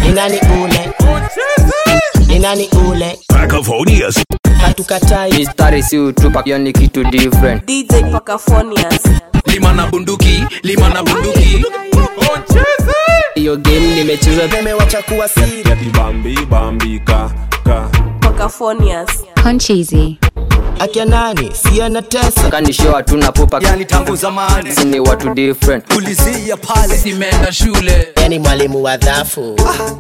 ni nani ule ni nani ule Cacophonious. hatukatai mistari si utupa hiyo ni kitu different dj pakafonias lima na bunduki lima na bunduki hiyo game nimecheza nimewacha kuwa siri pakafonias Concheesy. akia nani si anatesa kanisho hatuna pupa yani tangu zamani si ni watu different ulizia pale simeenda shule yani mwalimu wa dhafu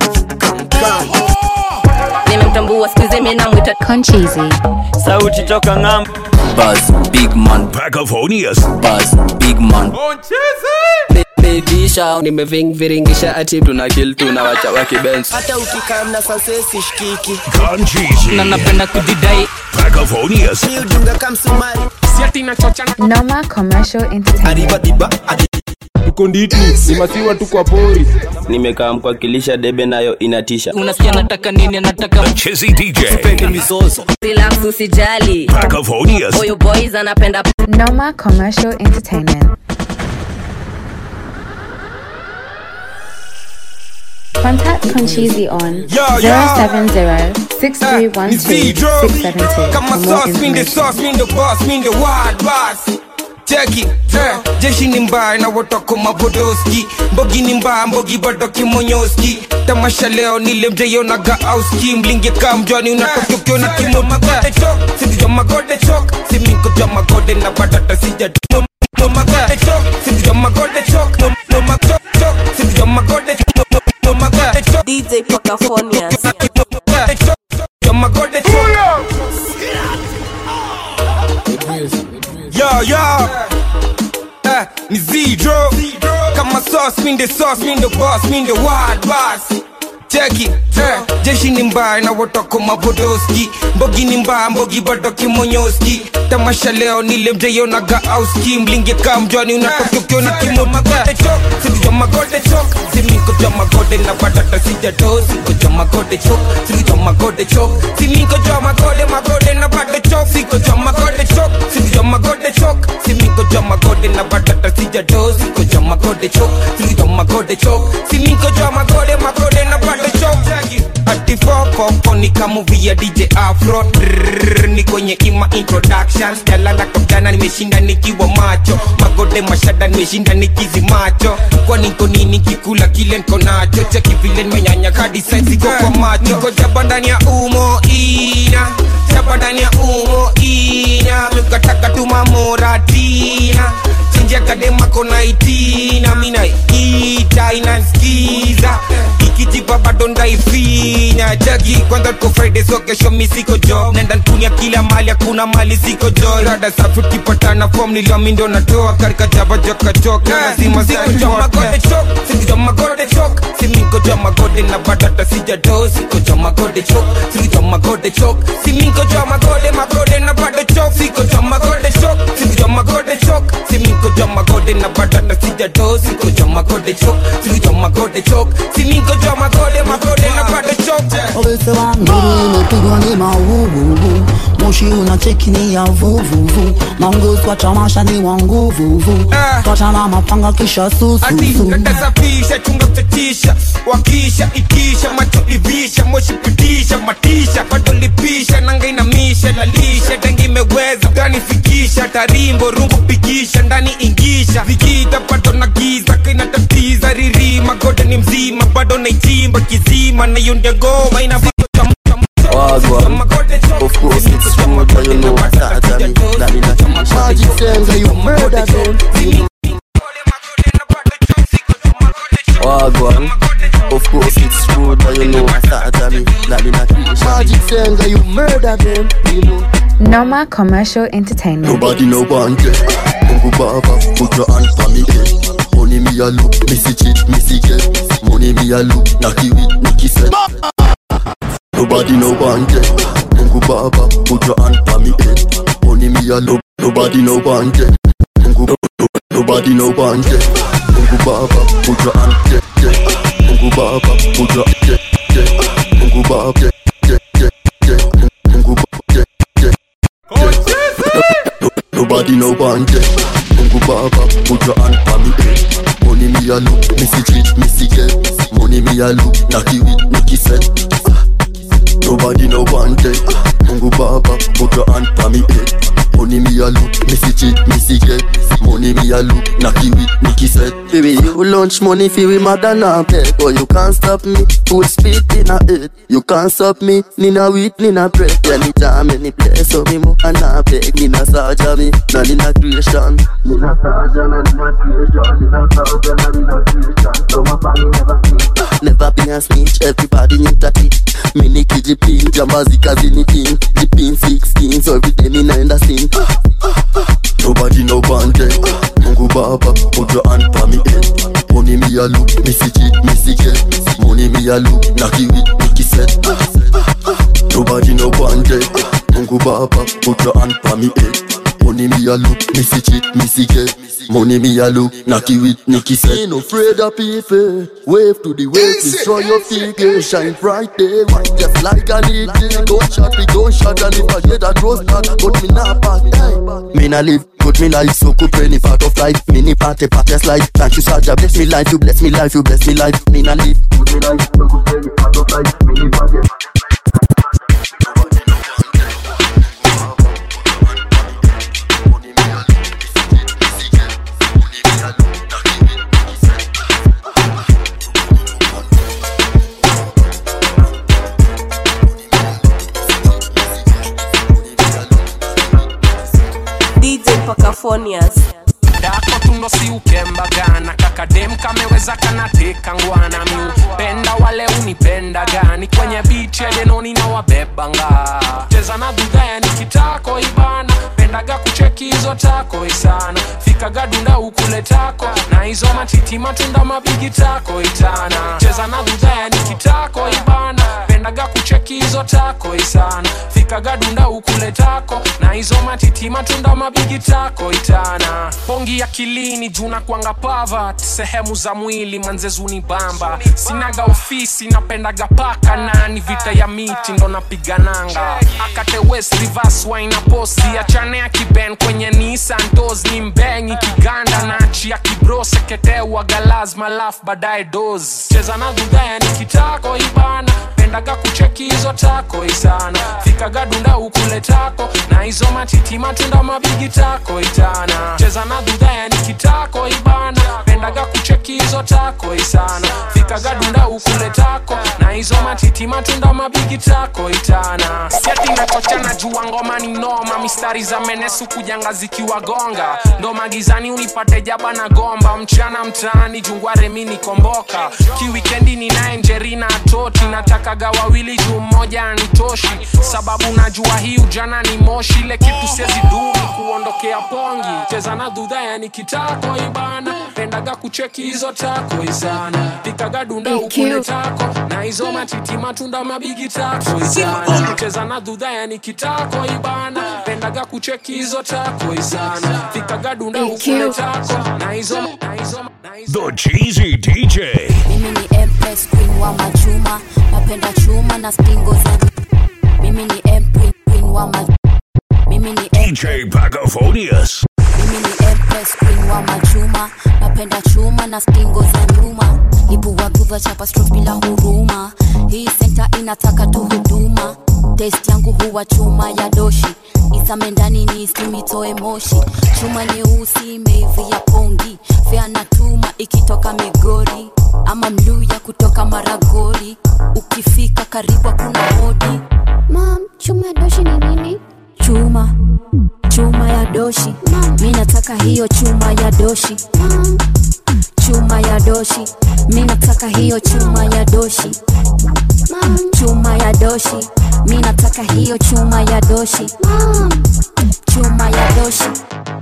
nimemtambua skuizi minamwita Concheesy. sauti toka ng'am buzz big man Cacophonious. buzz big man bedisha nimevingviringisha ati tuna kill tunawacha wakibench hata ukikaa na sansesi shikiki Concheesy. na napenda kujidai Cacophonious. mi udunga kamsumari Noma Commercial Entertainment. tuko nditi ni masiwa tu kwa pori nimekaa mkwakilisha debe nayo inatisha unasikia nataka nini nataka Chizzy DJ. peni mizozo relax usijali Cacophonious. huyu boys anapenda Noma Commercial Entertainment. Contact Concheesy on 070-6312-672 kama for more sauce mean the information. sauce mean the boss mean the wild boss Jackie, eh, jeshi ni mbaya na wotoko mabodoski mbogi ni mbaya mbogi bado kimonyoski tamasha leo nile mjeyonaga auski mlinge ka mjwani unatoka ukiona kimo magode chok sidijo magode chok siminko jwa magode na badata sija no, no magode chok sidijo magode chok no, no magode chok sidijo magode no, no, no magode chok dj pakafonias Yo, yo. Eh, ni zero. Kama sauce, mean the sauce, mean the boss, mean the wild boss. Cheki, eh, jeshi ni mbaya na wotoko mabodoski mbogi ni mbaya mbogi bado kimonyoski tamasha leo nile mjeyonaga auski mlinge ka mjwani unatoka ukiona kimo magode chok sidijo magode chok siminko jwa magode na badata sijato siko jwa magode chok sidijo magode chok siminko jwa magode magode na bado chok siko jwa magode chok sidijo magode chok siminko jwa magode na badata sijato siko jwa magode chok sidijo magode chok siminko jwa magode magode na bado chok ati fofofo ni kamuvi ya dj afro Drrrr, ni kwenye ima introduction jalala kapjana nimeshinda nikiwa macho magode mashada nimeshinda nikizi macho kwani niko nini kikula kile niko nacho cheki vile nimenyanya hadi saizi kwa kwa macho niko jaba ndani ya umo ina jaba ndani ya umo ina mikataka tumamoratina chinjia kadema kona itina mina ita inanskiza ikijipa bado ndaifinya jagi kwanza tuko friday so kesho mi siko job nenda nkunia kila mali hakuna mali siko joy rada safi tukipatana fom niliami ndo natoa karika jaba joka joka lazima siko jo magode chok siko jo magode chok siminko jo magode na badata sijado siko jo magode chok siko jo magode chok siminko jo magode magode na bado chok siko jo magode chok siko jo magode chok siminko jo magode na badata sijado siko jo magode chok siko jo magode chok siminko jo magode magode na bado chok Obese wanguru imepigwa ni mauvuvu moshi unacheki ni ya vuvuvu maungus wa tamasha ni wa nguvuvu Ah. twachana mapanga kisha ati sususu natasafisha chunga mtatisha wakisha itisha macho ivisha moshi pitisha matisha bado lipisha nanga inamisha lalisha dangi imeweza gani fikisha tarimbo rungu pikisha ndani ingisha vikita bado na giza kainatatiza ririma gode ni mzima bado naichimba kizima na yondia goma ina Wagwan. Of course it's true, but you know what's that I mean, that me not- Magic sense, you murder them. Wagwan. Of course it's true, but you know what's that I mean, that me not- Magic sense, you murder them. You know. Noma Commercial Entertainment. Nobody no want it. Mungu Baba, put your hand for me head. Money me a look, me see cheat, me see get. Money me a look, Naki with Nicky said. Nobody no want it. Mungu Baba, put your hand for me head. Money me a look, nobody no want it. Mungu, no- nobody no want it. Mungu Baba, put your hand yeah, yeah. Mungu Baba, put your yeah, yeah. Mungu Baba, yeah, yeah, yeah, yeah. Mungu Baba, yeah, yeah. Nobody no want it. Mungu Baba, put your hand for me head. Money me a look, missy cheat, missy get. Money me a look, knocky with Nicky set. Nobody no want it. Mungu Baba, put your hand pa me head. Money me a look, missy cheat, missy get. Money me a look, knocky with Nicky set. Baby, you lunch money fi we mother na beg, but you can't stop me. Full speed in a head. You can't stop me. Nina wheat, nina bread. Yeah, ni jam any place, so me mo and I beg. Nina saja me, na nina creation. Nina saja na nina creation. Nina saja na nina creation. So my family never sleep. Never been a snitch, everybody knew that it. Mini kijipin, jambazi kazini king. Jipin 16, so every day me naenda sin. Nobody no bande. Mungu Baba, put your hand pa me head. Money me a look, missy cheat, missy get. Money me a look, knocky with Nicky set. Nobody no bande. Mungu Baba, put your hand pa me head. Money me a look, missy cheat, missy get. Money me a look, knocky with Nicky set. Ain't afraid of people. Wave to the wave, destroy your figure, shine bright day, white just like an eagle. Don't shot me, don't shot, and if I get a rose back, but me not back. Hey. Me not live, good me life, so good any part of life. Mini party, party life. Thank you, Saja, bless me life, you bless me life, you bless me life. Me not live, good me life, so good any part of life. Mini party, DJ Pacafonias. dako tundo si ukembagana kakadem kameweza kanateka ngwana miupenda wale unipenda gani kwenye bichi edenoni na wabebanga cheza na dhudhaya ni kitako ibana pendaga kucheki hizo tako isana fikaga dunda ukule tako na hizo matiti matunda mabigi tako itana cheza na dhudhaya ni kitako ibana pendaga kucheki hizo tako isana fikaga dunda ukule tako na hizo matiti matunda mabigi tako itana pongi akilini juna kwanga pavat sehemu za mwili manzezuni bamba sinaga ofisi napendaga paka nani vita ya miti ndo napigananga akate west reverse wine posi achane ya kiben kwenye Nissan tos ni mbengi kiganda na achia kibro seketewa galazma laf baadaye dos cheza na dhudhaya ni kitako ibana pendaga kucheki hizo tako isana fikaga dunda ukule tako na hizo matiti matunda mabigi tako itana cheza na dhudhaya ni kitako ibana pendaga kucheki hizo tako isana fikaga dunda ukule tako na hizo matiti matunda mabigi tako itana siati nachochana jua ngoma ni noma mistari za menesu kujanga zikiwagonga ndo magizani unipate jaba na gomba mchana mtaani jungware mini komboka kiwikendi ninaye njerina toti natakaga wawili juu mmoja anitoshi sababu najua hii ujana ni moshi ile kitu sezi dumi kuondokea pongi cheza na dhudhaya ni kitako ibana pendaga kucheki hizo tako isana pikaga dunda ukule tako na hizo matiti matunda mabigi tako isana cheza na dhudhaya ni kitako ibana pendaga kucheki hizo tako isana pikaga dunda ukule tako na hizo na hizo The Cheesy DJ. mimi ni empress queen wa machuma napenda chuma na spingo za mimi ni empress queen wa ma mimi ni DJ Pagaphonius. mimi ni empress queen wa machuma napenda chuma na spingo za nyuma ibua guva chapa strokes bila huruma hii senta inataka tu huduma test yangu huwa chuma ya doshi isame ndani ni isimitoe moshi chuma nyeusi imeivia pongi fea na tuma ikitoka migori ama mluya kutoka maragori ukifika karibu kuna hodi mam chuma ya doshi ni nini chuma chuma ya doshi mi nataka hiyo chuma ya doshi chuma ya doshi mi nataka hiyo chuma ya doshi chuma ya doshi mi nataka hiyo chuma ya doshi chuma ya doshi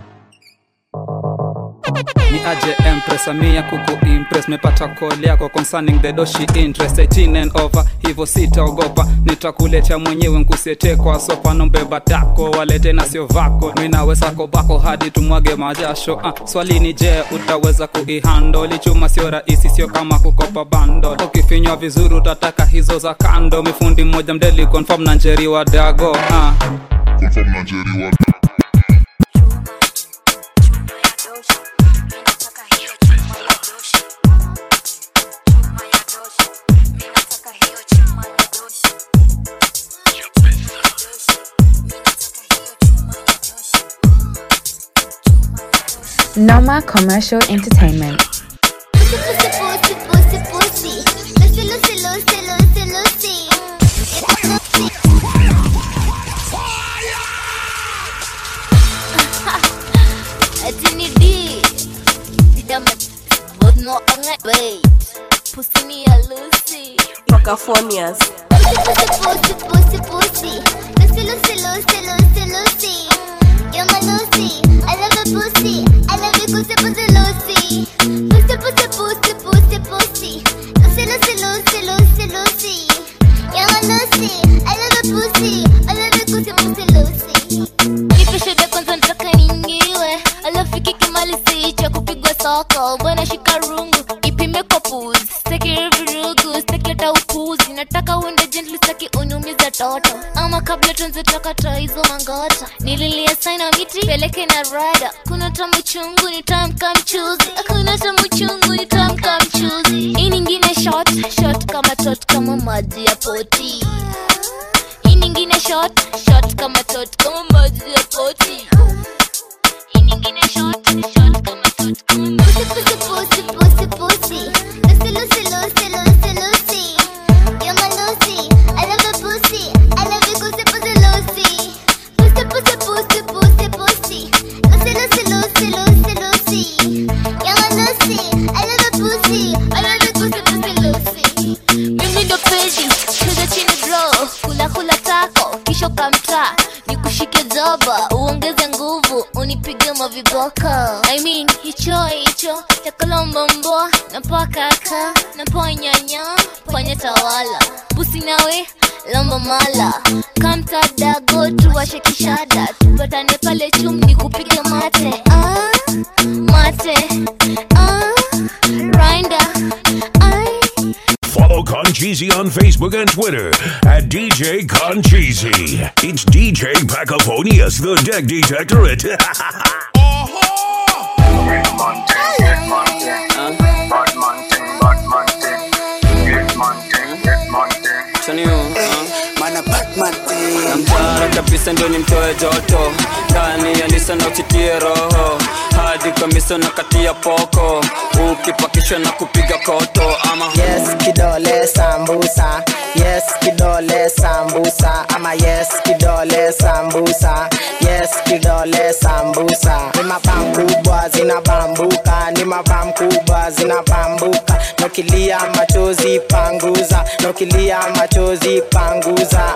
ni aje empress amia kuku impress mepata call yako concerning the doshi interest 18 and over hivyo sitaogopa nitakuletea mwenyewe nkusete kwa sopa nombeba tako walete na sio vako minawe sako bako hadi tumwage majasho ah, swali ni je utaweza kuihandoli chuma sio rahisi sio kama kukopa bando ukifinywa vizuri utataka hizo za kando mifundi mmoja mdeli confirm na njeri wa dago ah. Confirm na njeri wa Noma Commercial Entertainment. Pacafonias. Nipeshede kwanza nataka ningiwe alafu ikikimalizi cha kupigwa soko bwana shika rungu ipime kwa puzi staki virugu staki hata upuzi nataka uende gently staki unyumiza toto ama kabla tuanze takata hizo mangota nililia saina miti peleke na rada kuna tamu chungu ni tamka mchuzi kuna tamu chungu ni tamka mchuzi hii nyingine shot shot kama tot kama maji ya poti hii nyingine shot shot kama tot kama maji ya poti hii nyingine shot shot kama tot kama maji pusi pusi pusi pusi lucy lucy lucy lucy lucy you're my Lucy I love the pussy I love you pussy pussy Lucy pussy pussy pussy pussy pussy Lucy Lucy Lucy Lucy Lucy you're my Lucy I love the pussy I love you pussy pussy Lucy mimi ndo peji cheza chini bro kula kula tako kisha kamta nikushike zoba uongeze nguvu unipige maviboko I mean hicho hicho chakalombo na pakaka na panyanya panya tawala busi nawe lombo mala kamtadago tuwashe kishada tupatane pale chum nikupige mate ah, mate ah, rinda Follow Concheesy on Facebook and Twitter at DJ Concheesy. It's DJ Pacafonius, the Deck Detectorate. namtara kabisa ndio nimtoe joto ndani ya nisa na uchitie roho hadi kamisa na katia poko ukipakishwa na kupiga koto ama yes kidole sambusa yes kidole sambusa ama yes kidole sambusa yes kidole sambusa ni mapam kubwa zinabambuka ni mapam kubwa zinabambuka nokilia machozi panguza nokilia machozi panguza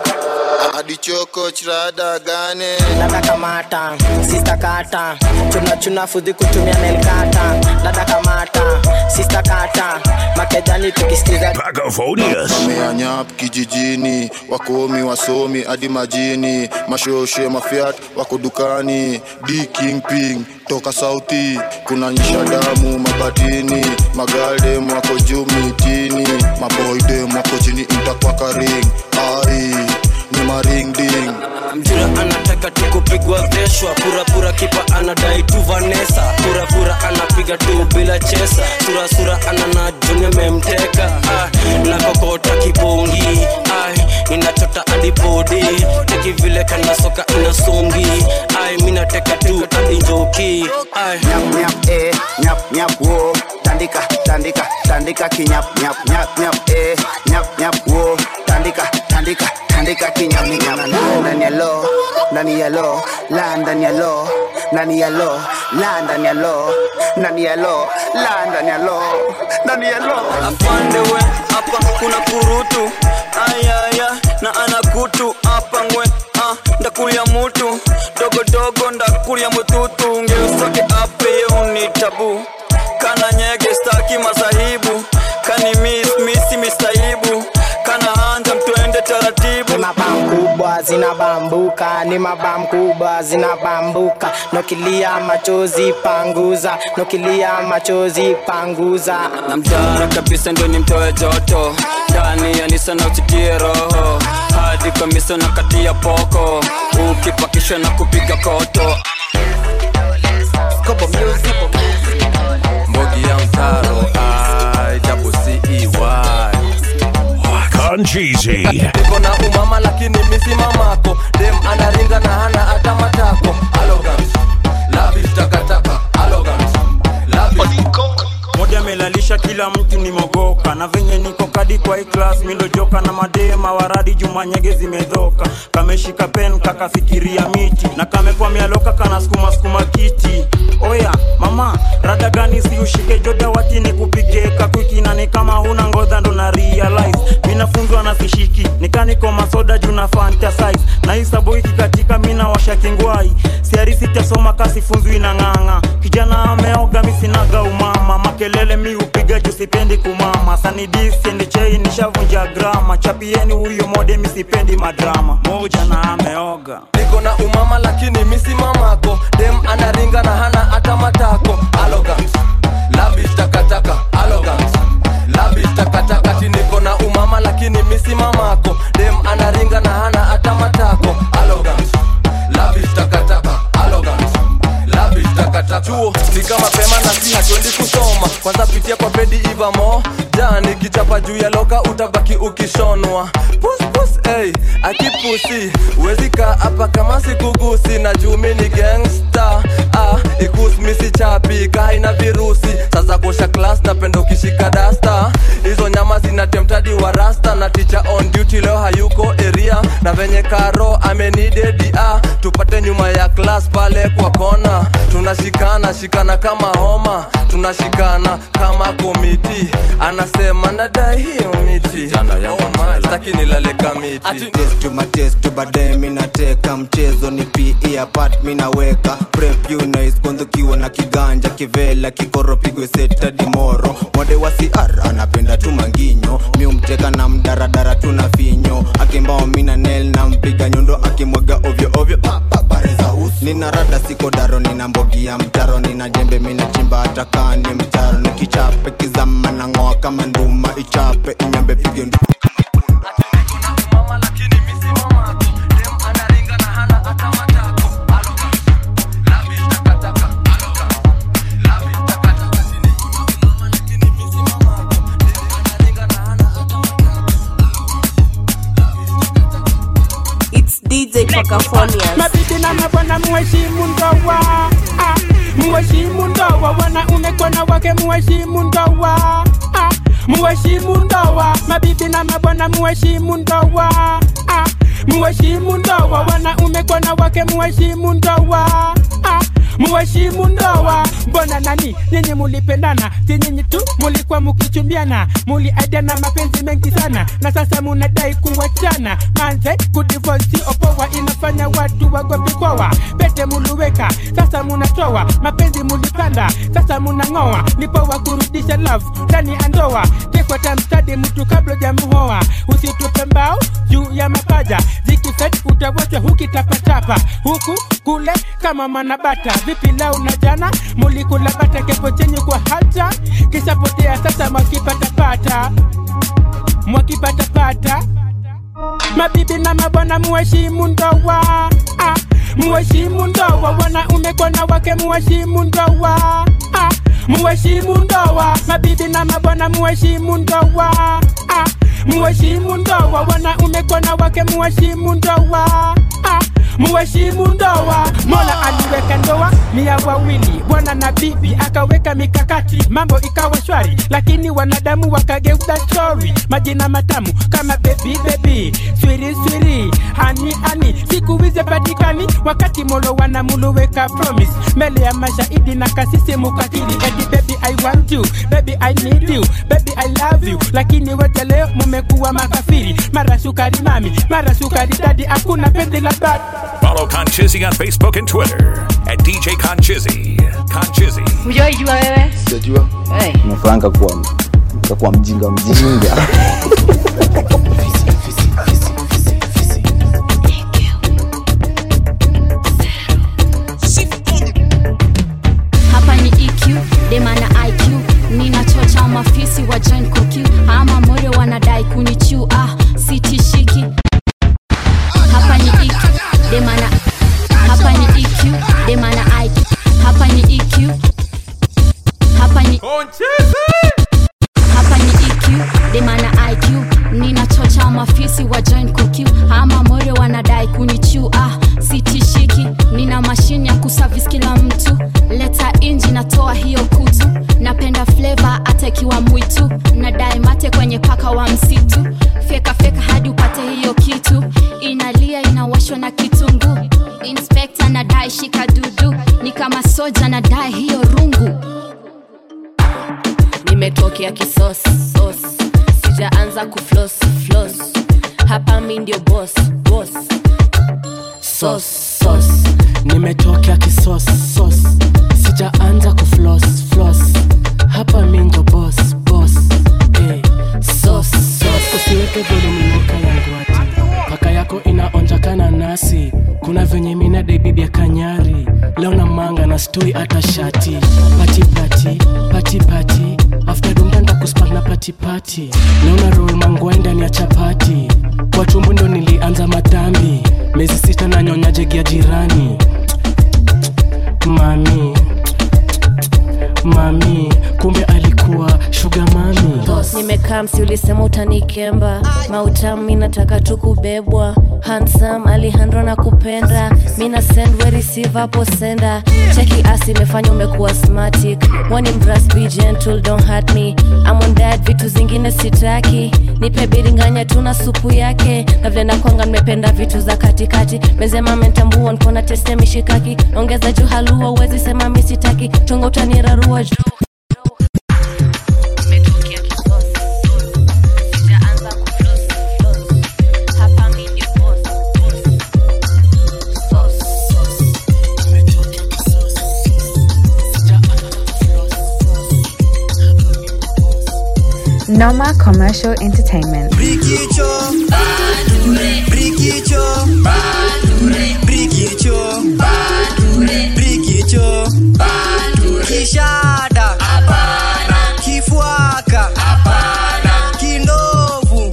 adichoko chirada gane dada kamata sista kata chuna chuna fudhi kutumia nelkata dada kamata sista kata makejani tukisikiza Pacafonius. wameanyap kijijini wakomi wasomi hadi majini mashoshe mafiat wako dukani d kingping toka sauti kuna nyisha damu mabatini magaldem wako juu mitini maboydem wako chini intakwakaring ai ni maringding mjura anataka tu kupigwa veshwa purapura kipa anadai tu vanesa purapura anapiga tu bila chesa surasura anana juni memteka ah, na kokota kibongi ai inachota adipodi teki vile kana soka inasongi ai minateka tu adinjoki ai nyap nyap eh nyap nyap wo tandika tandika tandika kinyap nyap nyap nyap eh nyap nyap wo tandika tandika tandika kinyap nyap ndani ya lo ndani ya lo la ndani ya lo ndani ya lo la ndani ya lo ndani ya lo la ndani ya lo ndani ya lo afande we hapa kuna kurutu ayaya na anakutu hapa ngwe ah, ndakulia mutu dogodogo ndakulia mututu ngeusoke apeye uni tabu kana nyege staki masahibu kani mis misi mistaibu kana hanja mtuende taratibu ni mabam kubwa zinabambuka ni mabam kubwa zinabambuka nokilia machozi panguza nokilia machozi panguza na mtara kabisa ndio nimtoe joto ndani ya nisa na uchitie roho hadi kamisa na kati ya poko ukipakishwa na kupiga koto mbogi ya mtaro iwcey Concheesy. niko na umama lakini misi mamako dem anaringa na hana hata matako Arrogant, lavish takataka Arrogant, kila mtu ni mogoka na venye niko kadi kwa hii class milojoka na madema waradi jumanyege zimedhoka kameshika pen kakafikiria miti na kamekwa mialoka kana skuma skuma kiti oya mama rada gani si ushike joda wati ni kupige kakwiki na ni kama huna ngodha ndo na realize minafunzwa na sishiki nikaniko masoda juu na fantasize na hii sabo ikikatika mina washa kingwai siari sitasoma kasifunzwi na ng'ang'a kijana ameoga misinaga umama makelele mi upiga juu sipendi kumama sanidisiendi chei nishavunja grama chapieni huyo mode misipendi madrama moja na ameoga niko na umama lakini misi mamako dem anaringa na hana hata matako arrogant lavish takataka arrogant lavish takataka ti niko na umama lakini misi mamako dem anaringa na hana hata matako arrogant lavish takataka arrogant lavish takataka chuo fika mapema na si hatuendi kusoma kwanza pitia kwa bedi ivamo jani kichapa juu ya loka utabaki ukishonwa pus pus hey, akipusi uwezi kaa hapa kama sikugusi na juu mi ni gangsta ah, ikus misi chapi kaina virusi sasa kosha klas napenda ukishika dasta hizo nyama zinatemtadi wa rasta na ticha on duty leo hayuko area na venye karo amenidedi ah, tupate nyuma ya klas pale kwa kona tunashikana shikana kama homa tunashikana kama komiti anasema nadai hiyo miti oh my, staki nilale kamiti Test to my test to baadaye minateka mchezo ni pe apart minaweka prep you nice kwanza na kiganja kivela kikoro pigwe seta dimoro mwade wa cr anapenda tu manginyo miumteka na mdaradara tuna finyo akimbao mina nel na mpiga nyundo akimwaga ovyo ovyo pa, pa, bareza uso nina rada siko daro nina mbogi ya mtaro nina jembe mina chimba hata kani mtaro nikichape kizama na ngoa kama nduma ichape inyambe pige ndu It's DJ Pakafonias. mabibi na mabwana muheshimu ndoa ah, muheshimu ndoa wanaume kwa na wake muheshimu ndoa ah, muheshimu ndoa mabibi na mabwana muheshimu ndoa ah, muheshimu ndoa wanaume kwa na wake muheshimu ndoa ah, muheshimu ndoa mbona nani nyinyi mulipendana si nyinyi tu mulikuwa mukichumbiana muliaidiana mapenzi mengi sana na sasa munadai kuwachana manze kudivosi opoa inafanya watu wagopikwawa pete muluweka sasa munatoa mapenzi mulipanda sasa munang'oa nipowa kurudisha love ndani ya ndoa tekwata mstadi mtu kabla jamuhoa usitupe mbao juu ya mapaja zikifet utawachwa hukitapatapa huku kule kama manabata vipi lau na jana mulikula bata kepo chenye kwa hata kishapotea sasa mwakipatapata mwakipatapata mabibi na mabwana muheshimu ndoa ah, muheshimu ndoa wanaume kwa na wake muheshimu ndoa ah, muheshimu ndoa mabibi na mabwana muheshimu ndoa ah, muheshimu ndoa wanaume kwa na wake muheshimu ndoa ah, muheshimu ndoa mola aliweka ndoa ni ya wawili bwana na bibi akaweka mikakati mambo ikawa shwari lakini wanadamu wakageuza stori majina matamu kama bebi bebi swiri swiri hani hani siku hizi patikani wakati molo wanamuluweka promise mbele ya mashahidi na kasisi mukatili edi baby i want you baby i need you baby i love you lakini wote leo mumekuwa makafiri mara sukari mami mara sukari dadi hakuna penzi la bad Follow Conchizzy on Facebook and Twitter at DJ Conchizzy. Conchizzy. hujaijua wewe sijajua hey. umefuranga kuwa kakuwa mjinga mjinga hapa ni eq demana iq ninachocha mafisi wa join koq ama more wanadai kunichu ah sitishiki hapa ni eq demana hapa ni eq demana iq hapa ni eq hapa ni hapa ni eq demana iq ninacho mafisi wa join kukiu ama more wanadai kunichu ah sitishiki nina mashine ya kusavis kila mtu leta inji natoa hiyo kutu napenda fleva hata ikiwa mwitu nadai mate kwenye paka wa msitu fyeka fyeka hadi upate hiyo kitu inalia inawashwa na kitungu inspekta nadai shika dudu ni kama soja nadai hiyo rungu nimetokea kisos sos sijaanza kuflos flos hapa mi ndio bos bos sos sos nimetokea kisos sos sijaanza kuflos flos hapa mi ndo bos bos eh. sos sos usiweke voluminoka yangu ati paka yako inaonjakana nasi kuna venye mina debibi ya kanyari leo na manga na stoi hata shati pati pati pati pati after dundanda kuspak na pati pati leo na roll mangwai ndani ya chapati kwa tumbu ndo nilianza madhambi mezi sita na nyonya jegi ya jirani mami mami kumbe alikuwa shuga mami nimekaa msi ulisema utanikemba mautamu mi nataka tu kubebwa hansam alihandro na kupenda mina send we receive hapo senda cheki asi imefanya umekuwa smartic wani mras be gentle don't hurt me I'm on that vitu zingine sitaki nipe biringanya tu na supu yake na vile nakwanga nimependa vitu za katikati mezema mentambua nkona teste mishikaki ongeza juu halua uwezi sema misitaki chongo utanirarua juu Noma Commercial Entertainment. Brikicho, Brikicho, Brikicho, Brikicho, Kishada, Kifuaka, Kindovu,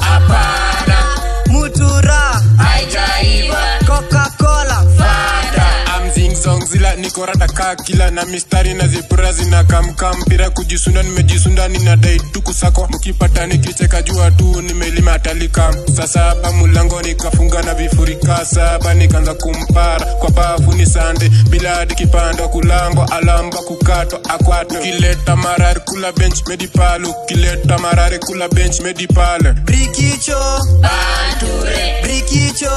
Mutura, Coca-Cola, amzingzongzila nikorada kaa kila na mistari na zipura zinakamka mpira kujisunda nimejisunda ninadai tu kusako mkipata nikicheka jua tu nimelima talika saa saba mulango nikafunga na vifurika saba nikaanza kumpara kwa bafu ni sande bila hadi kipanda kulango alamba kukatwa akwato kileta marari kula bench medipalo kileta marari kula bench medipale Brikicho, Brikicho,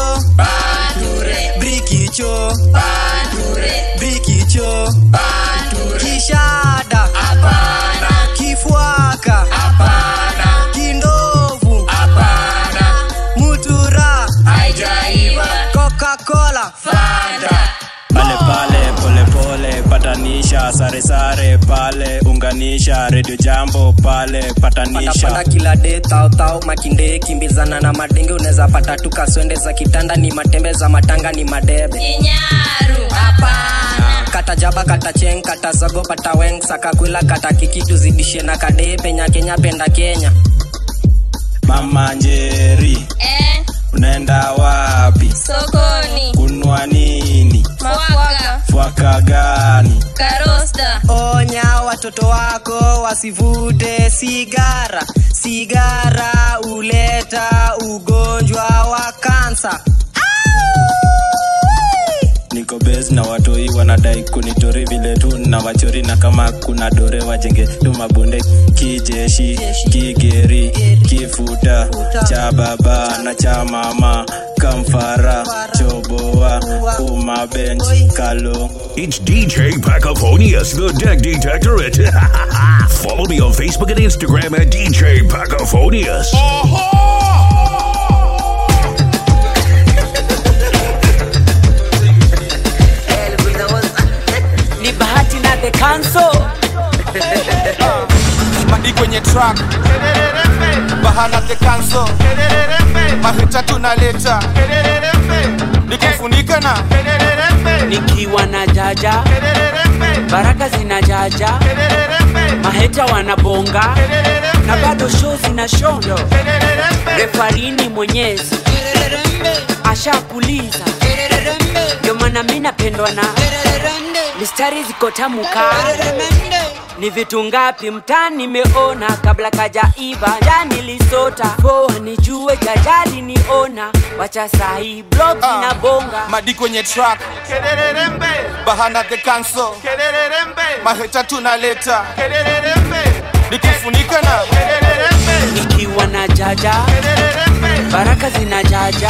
Brikicho, Brikicho, Kishada, Kifuaka, Kindovu, Mutura, Coca-Cola, pale pale pole pole patanisha sare sare pale unganisha redio jambo pale patanisha panda kila de tao tao makinde kimbizana na madenge unaweza pata tu kaswende za kitanda ni matembe za matanga ni madebe Kinyaru, hapana. kata jaba kata cheng kata zogo pata weng saka kwila kata kikitu zidishe na kade penya kenya penda kenya mama njeri Eh, unaenda wapi sokoni. kunwa nini Mwaka. fwaka gani Karosta. Onya watoto wako wasivute sigara, sigara uleta ugonjwa wa kansa. niko bes na watoi wanadai kunitori vile tu na wachori na kama kuna dore wajenge tu mabunde kijeshi kigeri kifuta cha baba na cha mama kamfara choboa umabench kalo It's DJ Pacophonius, the Deck Detectorate. Follow me on Facebook and Instagram at DJ Pacophonius. ni bahati na the council madi kwenye track bahana the council mahita tunaleta nikufunika na nikiwa na jaja baraka zina jaja maheta wanabonga na bado show zina shondo refarini mwenyezi ashakuliza ndio maana maana mi napendwa na mistari ziko tamuka ni vitu ngapi mtaa nimeona kabla kajaiva ja nilisota poa nijue jajali niona wacha sahi blog zinabonga madi kwenye track bahana the council maheta tunaleta nikifunika na nikiwa na jaja baraka zinajaja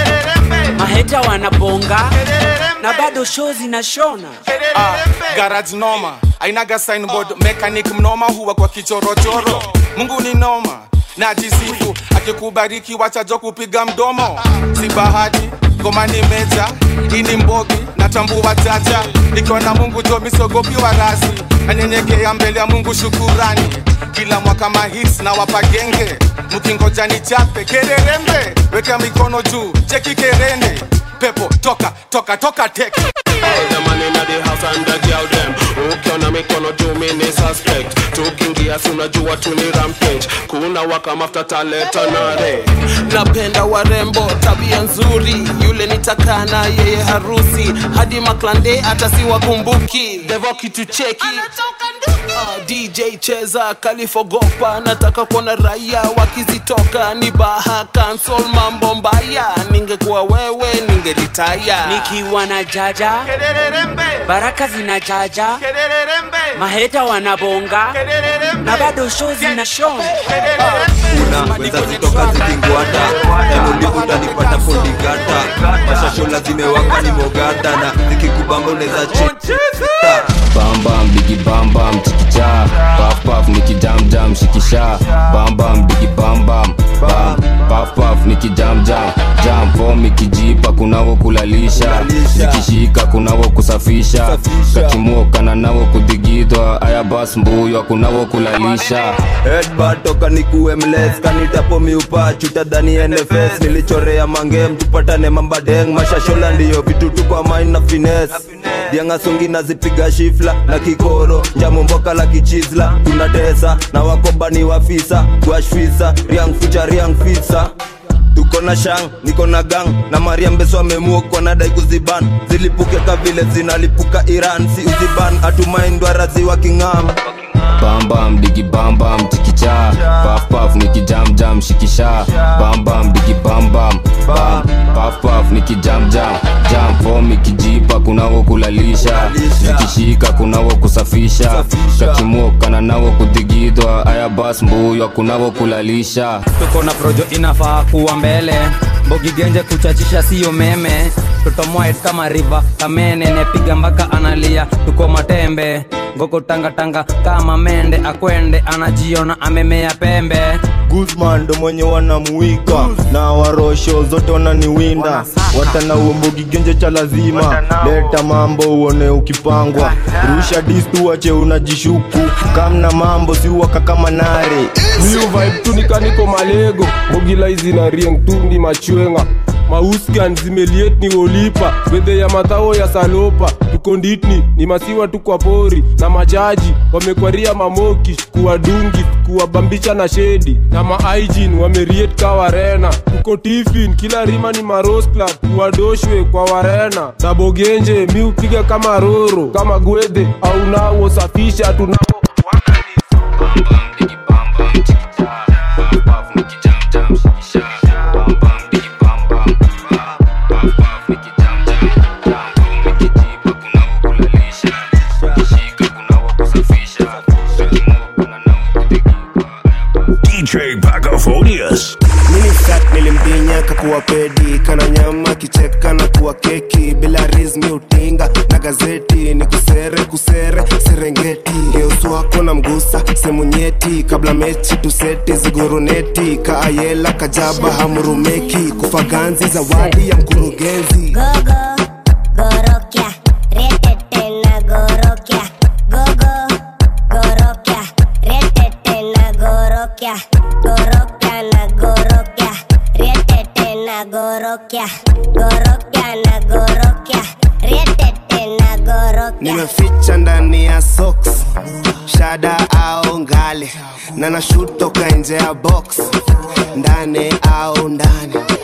maheta wanabonga na bado show zinashona ah, garage noma ainaga signboard mechanic mnoma huwa kwa kichorochoro mungu ni noma najisifu akikubariki wachajo kupiga mdomo si bahati ngoma ni meja ini mbogi natambua chacha nikiwa na mungu jo misogopi wa rasi nanyenyekea mbele ya mungu shukurani kila mwaka mahis na wapagenge mkingoja ni chape kererembe weka mikono juu cheki kerende pepo toka toka toka teke All the man inna the house and the girl them ukiona mikono juu mini suspect tukiingia si unajua tu ni rampage kuna waka mafuta taleta nare napenda warembo tabia nzuri yule nitakana yeye harusi hadi maklande hata si wakumbuki devo kitu cheki Uh, dj cheza kalifogopa nataka kuona raia wakizitoka ni baha kansol mambo mbaya ningekuwa wewe ningelitaya nikiwa na jaja baraka zinajaja maheta wanabonga na bado show zinashona unaweza zitoka zikingwata emundi utanipata fundigata mashashola zimewaka ni mogata na zikikubamba unaweza chita bambam bigi bambam chikicha paf paf nikijamjam shikisha bambam bigi bambam bam paf paf nikijamjam jam fom ikijipa kunawo kulalisha nikishika kunawo kusafisha kakimokana nawo kudigidwa aya bas mbuywa kunawo kulalisha headbutt toka nikuwe mles kanitapo miupa chuta dhani nfs nilichorea mangem tupatane mambadeng mashashola ndiyo vitutu kwa main na fines diangasungi nazipiga shifla na kikoro njamomboka la kichizla tunatesa na wakobani wafisa guashfisa riang fucha riang fisa tuko na shang niko na gang na mariambeso amemuokwa nadai kuziban zilipuke ka vile zinalipuka iran si uziban atumaindwarazi wa king'am bambam digi bambam chikicha paf paf nikijamjam shikisha bambam digi bambam bam paf paf nikijamjam jam fom ikijipa kunawo kulalisha zikishika kunawo kusafisha kakimokana nawo kudigidwa aya bas mbuywa kunawo kulalisha tuko na projo inafaa kuwa mbele mbogigenje kuchachisha siyo meme tutomoet kama riva kamene nepiga mpaka analia tuko matembe ngoko tangatanga kama mende akwende anajiona amemea pembe guzman ndo mwenye wanamuika na warosho zote wananiwinda watana uombogi genje cha lazima leta mambo uone ukipangwa rusha distu wache unajishuku kamna mambo siuwaka kama nare miu vibe tu nikaniko malego mogila hizi na rieng tu ni machwenga mauskan zimeliet ni wolipa wedhe ya matao ya salopa tukonditni ni masiwa tu kwa pori na majaji wamekwaria mamoki kuwadungi kuwabambisha na shedi na maaijin wameriet ka warena tuko tifin kila rima ni maros club kuwadoshwe kwa warena sabogenje mi upiga kama roro kama gwedhe au nawo safisha tunao DJ Pacophonius. minisat nilimdinya kakuwa pedi kana nyama kicheka na kuwa keki bila rizmi utinga na gazeti ni kusere kusere serengeti geusu wako na mgusa semu nyeti kabla mechi tuseti ziguruneti kaayela kajaba hamurumeki kufaganzi zawadi ya mkurugenzi Gogo, gorokia, retete na gorokia. Gogo, gorokia, retete na gorokia. Gorokia na gorokia, retete na gorokia. Gorokia na gorokia, retete na gorokia. nimeficha ndani ya socks shada au ngale na nashoot toka nje ya box ndani au ndani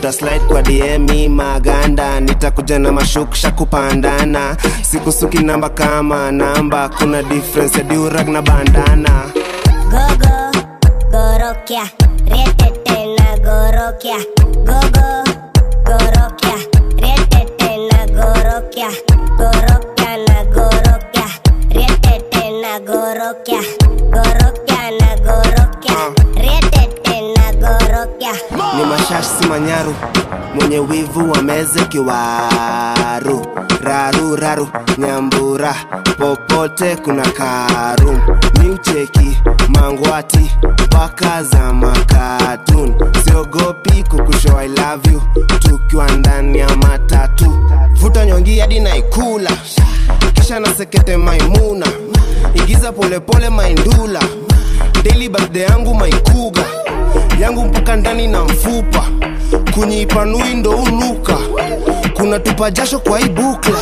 utaslide kwa dm maganda nitakuja na mashuksha kupandana sikusuki namba kama namba kuna difference ya durag na bandana gogo gorokya retete na gorokya gogo gorokya retete na gorokya gorokya na gorokya retete na gorokya gorokya na gorokya retete na gorokya ni mashash si manyaru mwenye wivu wa meze kiwaru raru raru nyambura popote kuna karum miucheki mangwati mpaka za makatun siogopi kukusho i love you tukiwa ndani ya matatu vuta nyongi hadi naikula kisha nasekete maimuna igiza polepole maindula daily birthday yangu maikuga yangu mpaka ndani na mfupa kunyipanui ndo unuka kuna tupa jasho kwa hii bukla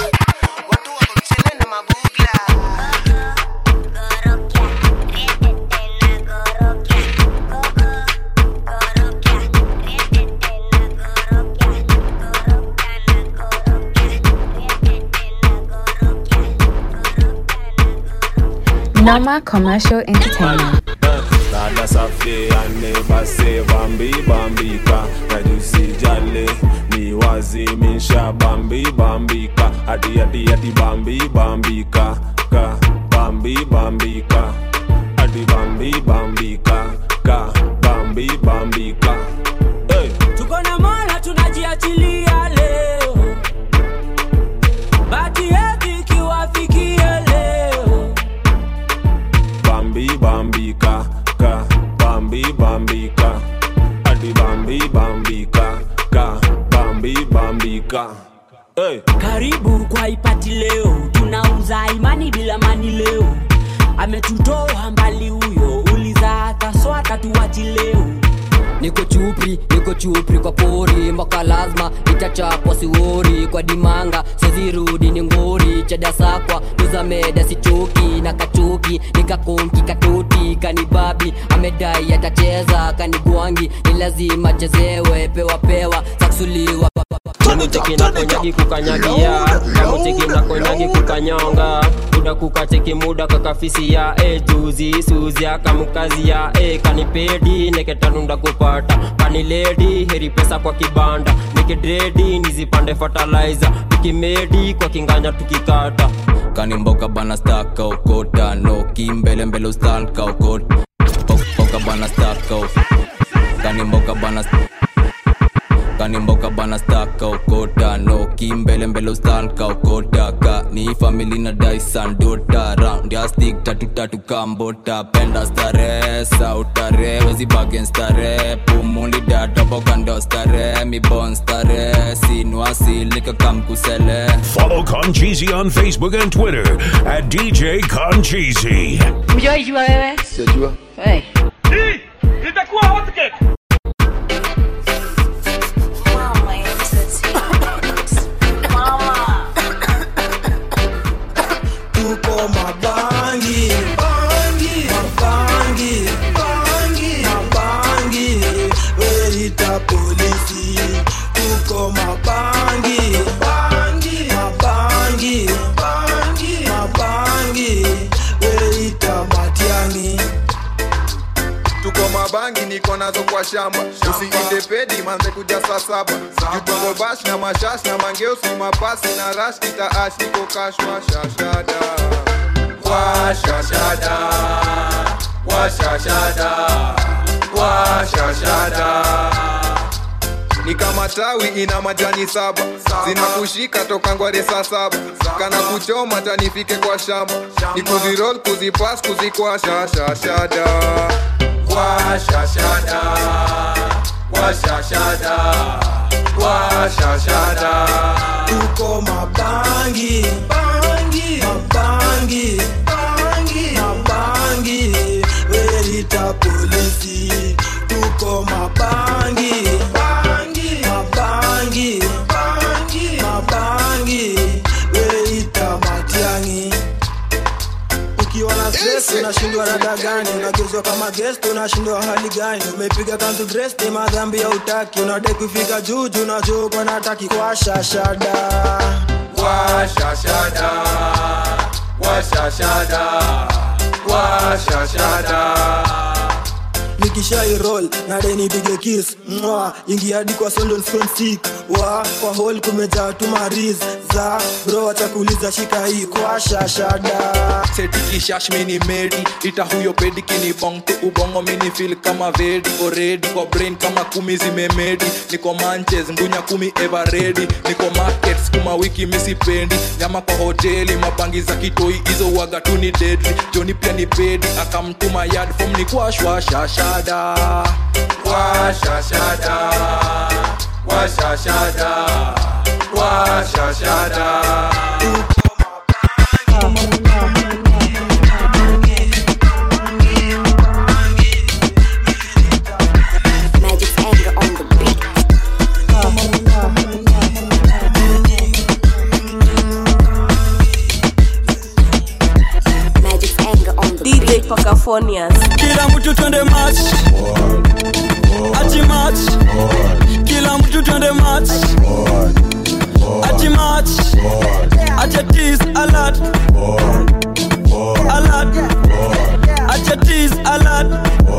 Noma Commercial Entertainment. dada safi anebase bambi bambika najusijale ni wazimisha bambi bambika hadi hadi hadi bambi bambika ka bambi bambika hadi bambi bambika ka bambi bambika hey. tuko na mola tunajiachilia leo bati yetu ikiwafikia leo bambi bambika ka bambi bambika hadi bambi bambika ka bambi bambika hey. karibu kwa ipati leo tunauza imani bila mani leo ametutoa mbali huyo uliza hata swata tuwachi leo niko chupri niko chupri kwa pori mpaka lazima itachapwa siwori kwa dimanga sezirudi ni ngori chadasakwa tuzameda sichoki na kachoki nikakonki katoti kanibabi amedai atacheza kanigwangi ni lazima chezewe pewa pewa saksuliwa Namutiki na konyagi kukanyagia Namutiki na konyagi kukanyonga Muda kukatiki muda kakafisia E juzi suzi akamukazia E kanipedi neketanunda kupata Kaniledi heri pesa kwa kibanda Nikidredi nizipande fertilizer Tukimedi kwa kinganya tukikata kanimboka bana staka ukota noki mbele mbele ustalka ukot boka bana staka kanimboka bana kanimboka bana staka ukota noki mbele mbele ustalka ukota ka ni famili na daisan dota round ya stick tatu tatu kambota penda stare sautare wezi bagen stare pumuli data boka ndo stare mi bon stare sinwasilika kamkusele Follow Concheesy on Facebook and Twitter at DJ Concheesy. Ujaijua wewe? Sijajua. Hey. Itakuwa wote kek. tuko mabangi bangi mabangi bangi mabangi weita polisi tuko mabangi bangi mabangi bangi mabangi weita matiani tuko mabangi niko nazo kwa shamba usiinde pedi manze kuja saa saba jutongo bash na mashash na mangeusi mapasi na rash kitaash niko kashwa shashada washashada washashada washashada ni kama tawi ina majani saba zinakushika toka ngware saa saba kana kuchoma tanifike kwa shamba ni kuzirol kuzipas kuzikwasha shashada washashada washashada washashada tuko mabangi bangi mabangi bangi mabangi weita polisi tuko mabangi bangi mabangi bangi mabangi weita matiangi ukiwa na stress unashindwa rada gani unagezwa kama guest unashindwa hali gani umepiga kanzu dress ni madhambi ya utaki unadai kufika juu juu na juu kwa nataki kwa shashada washashada washashada washashada nikishairol nade nipige kis mwa ingia hadi kwa London phone stick wa kwa hol kumejaa tu mariz za bro acha kuuliza shika hii kwa shashada setikishash mini medi ita huyo pedi kinibongte ubongo mini fil kama vedi oredi kwa brain kama kumi zimemedi niko manches ngunya kumi everedi niko market skuma wiki misipendi nyama kwa hoteli mabangi za kitoi hizo waga tu ni deadly joni pia ni pedi akamtuma yard form ni kwa shwashashada washashada washashada washashada Magic's anger on the beat. Magic's anger on the DJ Pacafonias. kila mtu twende match ati match kila mtu twende match ati match acha tease alert alert acha tease alert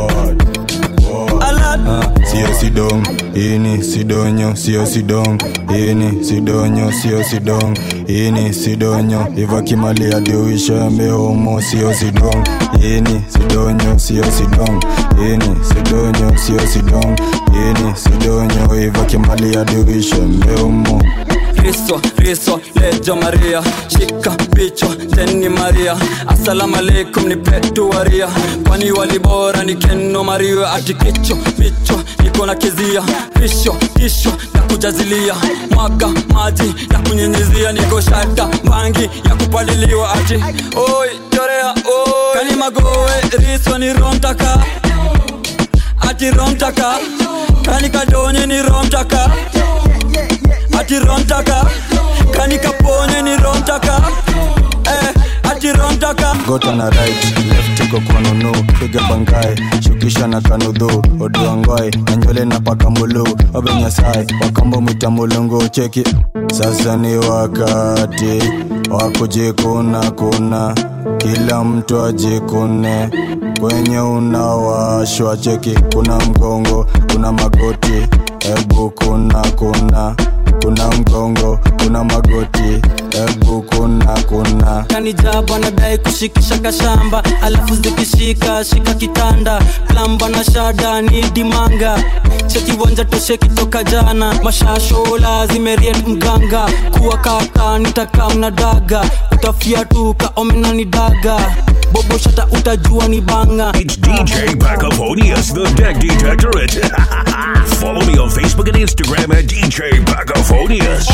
alert sio sidong ini sidonyo sio sidong ini sidonyo sio sidong ini sidonyo ivakimali adiuisha mehomo sio sidong ini sidonyo sio sidong ini sidonyo sio sidong ini sidonyo ivakimali adiuisha mehomo Kristo, Kristo, lejo Maria, shika picho teni Maria, asalamu alaikum ni petu waria, kwani walibora ni keno Maria, ati kicho picho niko na kizia, pisho kisho na kujazilia, mwaga maji na kunyenyezia, niko shata bangi ya kupaliliwa, ati oi chorea oi, kani magoe riso ni romtaka, ati romtaka, kani kadonye ni romtaka ati romtaka kani kaponye ni romtaka eh, ati romtaka gota na right left iko kwa nunu piga bangae shukisha na kanudhu oduangwae na nywele na paka mulu obenyasai wakambo mwita mulungu cheki sasa ni wakati wa kujikuna kuna kila mtu ajikune kwenye unawashwa cheki kuna mgongo kuna magoti ebu kuna kuna kuna mgongo kuna magoti ebu kuna kuna kanijaba nadai kushikisha kashamba alafu zikishika shika kitanda plamba na shada ni dimanga chekiwanja tosheki toka jana mashashola zimeriet mganga kuwa kaka nitakaa na daga utafiatuka omena ni daga bobo shata utajua ni banga It's DJ Pacafonius, the Deck Detectorate. Follow me on Facebook and Instagram at DJ Pacafonius.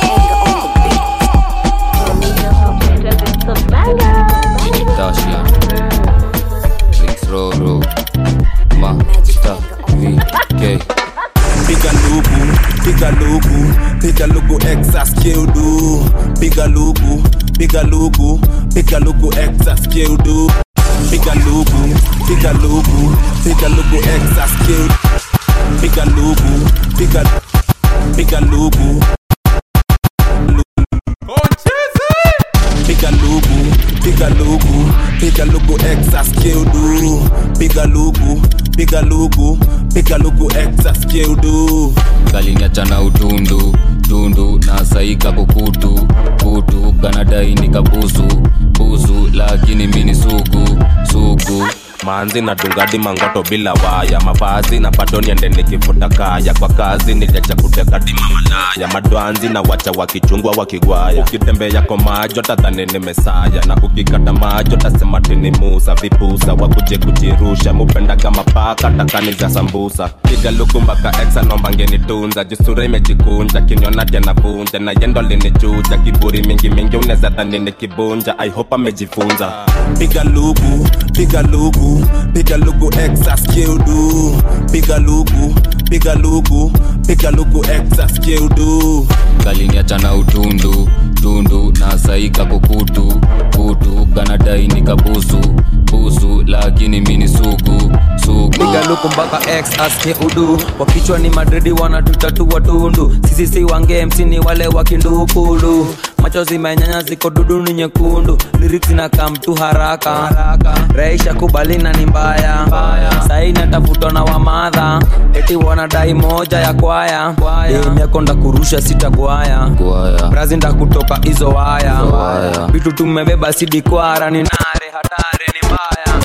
Tasha Mix Roro Master VK piga lugu piga lugu piga lugu exas keudu piga lugu piga lugu piga lugu exas keudu piga lugu piga lugu piga lugu exas keudu piga lugu piga piga lugu piga lugu piga lugu piga lugu exas keudu piga lugu piga lugu piga lugu exas keudu kaliniacha na utundu tundu na saika kukutu kutu kanadai nikabusu busu lakini mini sugu sugu manzi na dungadi mangoto bila waya mavazi na bado niende nikifuta kaya kwa kazi niliacha kuteka dima malaya madwanzi na wacha wakichungwa wakigwaya ukitembea kwa majo tadhani ni mesaya na ukikata majo tasema tini musa vipusa wakuje kujirusha mupendaga mapaka takani za sambusa piga luku mpaka exa nombangenitunza jusura imejikunja kinyona tya navunja na yendo linichuja kiburi mingi mingi unaweza dhani ni kibunja i hope amejifunza piga lugu piga lugu piga lugu exas keudu piga lugu piga lugu piga lugu exas keudu kaliniacha na utundu tundu na saika kukutu kutu kanadai nikabusu busu lakini mini sugu sugu piga luku mpaka x aske udu kwa kichwa ni madridi wanatutatua tundu sisi si wange mc ni wale wakindukulu macho zimenyanya ziko dudu ni nyekundu lyrics na kam tu haraka reisha kubalina ni mbaya saini atafutwa na wamadha eti wanadai moja ya kwaya demyakonda kurusha sita kwaya brazi nda kutoka hizo waya vitu tumebeba sidi kwara ni nare hatari ni mbaya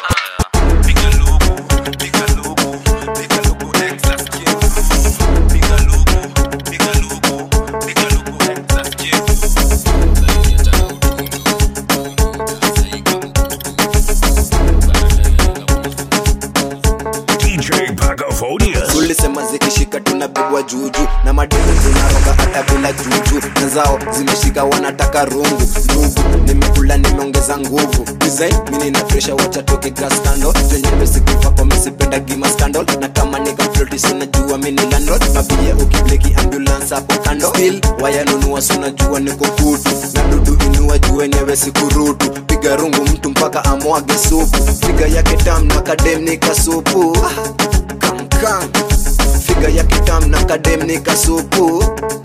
DJ Pacophonia. tulisema zikishika tunabebwa juju na mademu zinaroga hata bila juju na zao zimeshika wanataka rungu ndugu nimekula nimeongeza nguvu design mini na fresha wacha toke grass kando zenyewe sikufa kwa misipenda gima scandal na kama nikafloti sinajua mini landlord mabia ukibleki ambulance hapo kando still wayanunua sunajua niko kutu na dudu inua juu wenyewe sikurutu piga rungu mtu mpaka amwage supu piga yake tam na kadem nikasupu kankan figa ya kitam na kadem nikasupu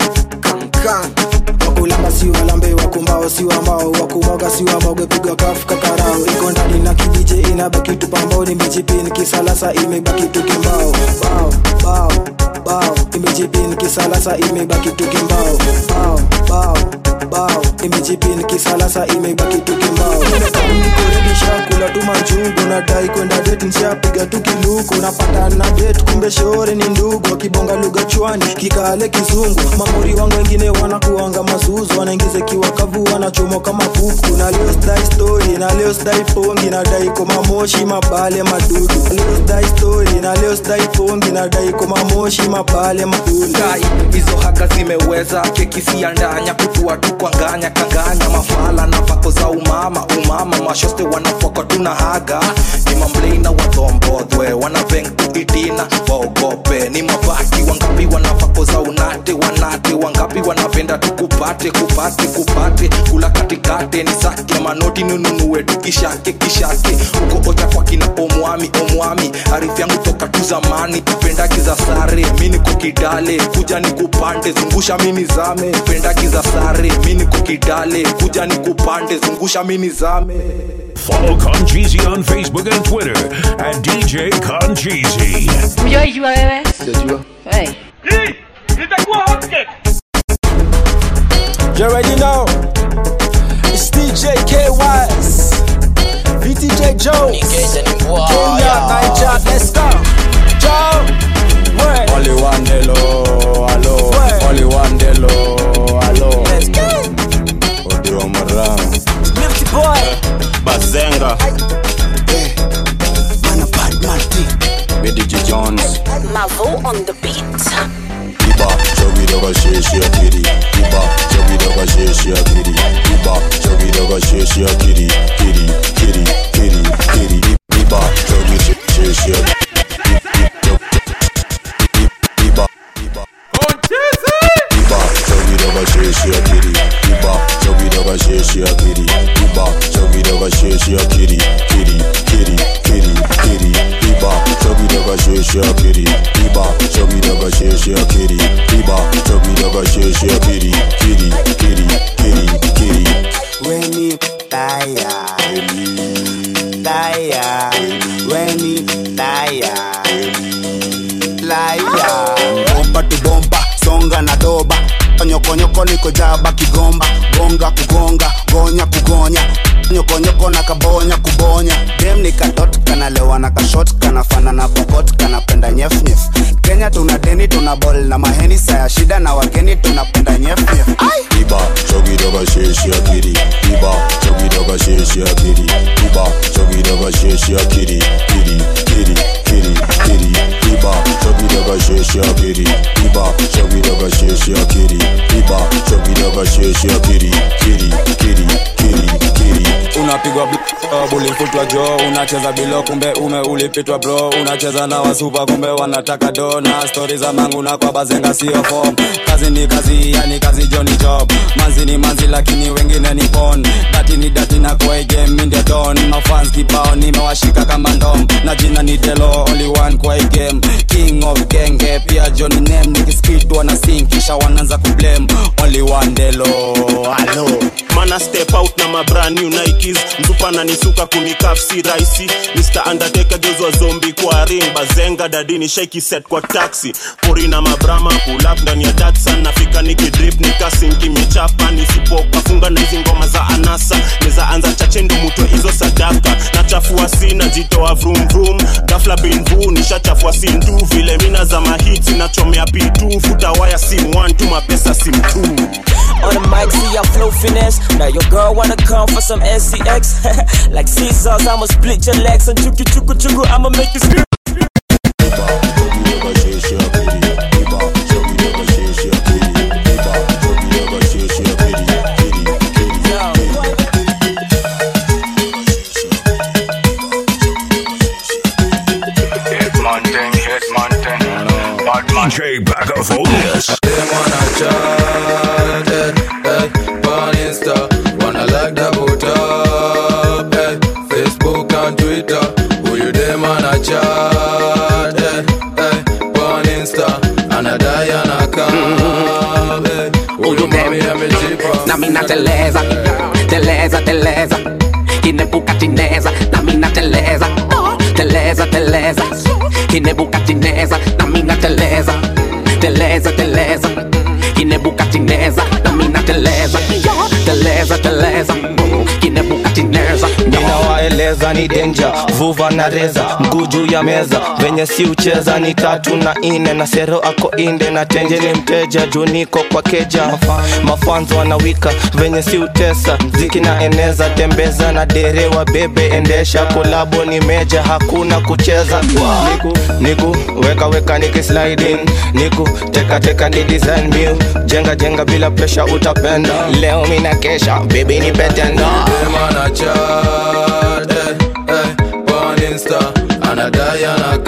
kankan wakulamba si walambe wakumbao si wambao wakumoga si wamoge pigwa kafu kakarao iko ndani na kidije inabaki tupambao nimejipini kisalasa imebaki tukimbao bao bao bao imejipini kisalasa imebaki tukimbao bao bao bao imejipini kisalasa imebaki tukimbao nikoredisha kula tuma njugu nadai kwenda det nshapiga tu kiluku napata na det kumbe shore ni ndugu wakibonga lugha chwani kikale kizungu mamuri wangu wengine wanakuanga mazuzu wanaingiza kiwakavu wanachomoka mapuku na leo sdai story na leo sdai pongi nadai koma moshi mabale madudu Na leo sdai story na leo sdai pongi nadai koma moshi mabale madudu kai hizo haga zimeweza keki siandanya kutua tu kwa nganya kanganya mafala na vako za umama umama mashoste wanafoka tuna haga ni mamleina watombodhwe wanaveng tuitina waogope ni mabaki wangapi wanavako za unate wanate wangapi wanapenda tukupate kupate kupate kula katikate ni sake manoti ninunue tu kishake kishake uko ocha kwa kina omwami omwami arifu yangu toka tu zamani pendaki za sare mi niko kidale kuja ni kupande zungusha mini zame pendaki za sare mi niko kidale kuja ni kupande zungusha mini zame Follow Concheesy on Facebook and Twitter at DJ Concheesy. Ujaijua wewe? Hey. Hii itakuwa hotcake. You already know. It's DJ KYS. VTJ Jones. Kenya, Niger, let's go. Joe. Where? Only one delo, hello. Only one delo, hello. Let's go. Odio Marang. Milky boy. Bazenga. BDG Jones. Mavo on the beat. Iba, chogi doga sheshi ya kiri. Iba, chogi doga sheshi ya kiri. Iba, chogi doga sheshi ya kiri. Kiri, kiri, kiri, kiri. Iba, chogi sheshi ya Iba, Iba, chogi doga sheshi ya kiri. Iba, chogi doga sheshi ya kiri. Iba, chogi doga sheshi ya kiri. Kiri, kiri, kiri, kiri. Iba, chogi doga sheshi ya kiri. Iba, chogi doga sheshi ya kiri. Iba, chogi doga sheshi ya kiri. Kiri, kiri, kiri, kiri. Weni taya Taya Weni taya Laya Bomba tu bomba Songa na doba Nyokonyoko niko jaba kigomba Gonga kugonga Gonya kugonya Nyokonyoko na kabonya kubonya Dem ni katot kanalewa na kashot Kanafana na pokot kanapenda nyef nyef Kenya tuna deni tuna bol na maheni Saya shida na wageni tunapenda nyef nyef Ai Iba, chogi doga sheshi ya kiri. Iba, chogi doga sheshi ya kiri. Iba, chogi doga sheshi ya kiri. Kiri, kiri, kiri, kiri. Iba, chogi doga sheshi ya kiri. Iba, chogi doga sheshi ya kiri. Iba, chogi doga sheshi ya kiri. Kiri, kiri, kiri, kiri. unapigwa bl- bulifutwa jo unacheza bilo kumbe ume ulipitwa bro unacheza na wasupa kumbe wanataka do na stori za mangu na kwa bazenga sio fom kazi ni kazi yani kazi joni job manzi ni manzi lakini wengine ni pon dati ni dati na kwa game mi ndio don mafans kibao nimewashika kama ndom na jina ni delo only one kwa hii game king of genge pia Johnny name nikiskitwa na sing kisha wanaanza kublame only one delo halo mana step out na mabrand new nikes mzupana nisuka kunikaf si raisi mr undertaker gezwa zombi kwa ring bazenga dadini shaiki set kwa taxi pori na mabrama pull up ndani ya datsan nafika nikidrip nikasinki michapa nisipokafunga na hizi ngoma za anasa neza anza chache ndo mutwe hizo sadaka nachafua si najitoa vroom vroom gafla binvu nishachafua si ndu vile mina za mahiti nachomea pitu futa waya sim 1 tu mapesa sim 2 On the mic, see I flow finesse. Now your girl wanna come for some SCX. like Caesars, I'ma split your legs and chuku chuku chuku. I'ma make you scream. DJ Pacafonius. on Insta, wanna like the put up, eh. Facebook and Twitter, who you them on a chat, eh, eh. on Insta, and a die and a come, eh. Who you mommy and me cheaper. na mina teleza teleza teleza kinebuka tineza na mina teleza teleza teleza kinebuka tineza na mina teleza teleza teleza kinebuka tineza na mina teleza teleza teleza kinebuka tineza ninawaeleza ni denja vuva na reza mguu juu ya meza venye si ucheza ni tatu na ine na sero ako inde na tenje ni mteja juu niko kwa keja mafanzo wanawika venye si utesa ziki na eneza tembeza na derewa bebe endesha kolabo ni meja hakuna kucheza niku niku weka weka nikisliding niku teka teka ni design meal jenga jenga bila presha utapenda leo mina kesha baby ni betenda Them on a chat, eh, eh. on Insta, and a die and a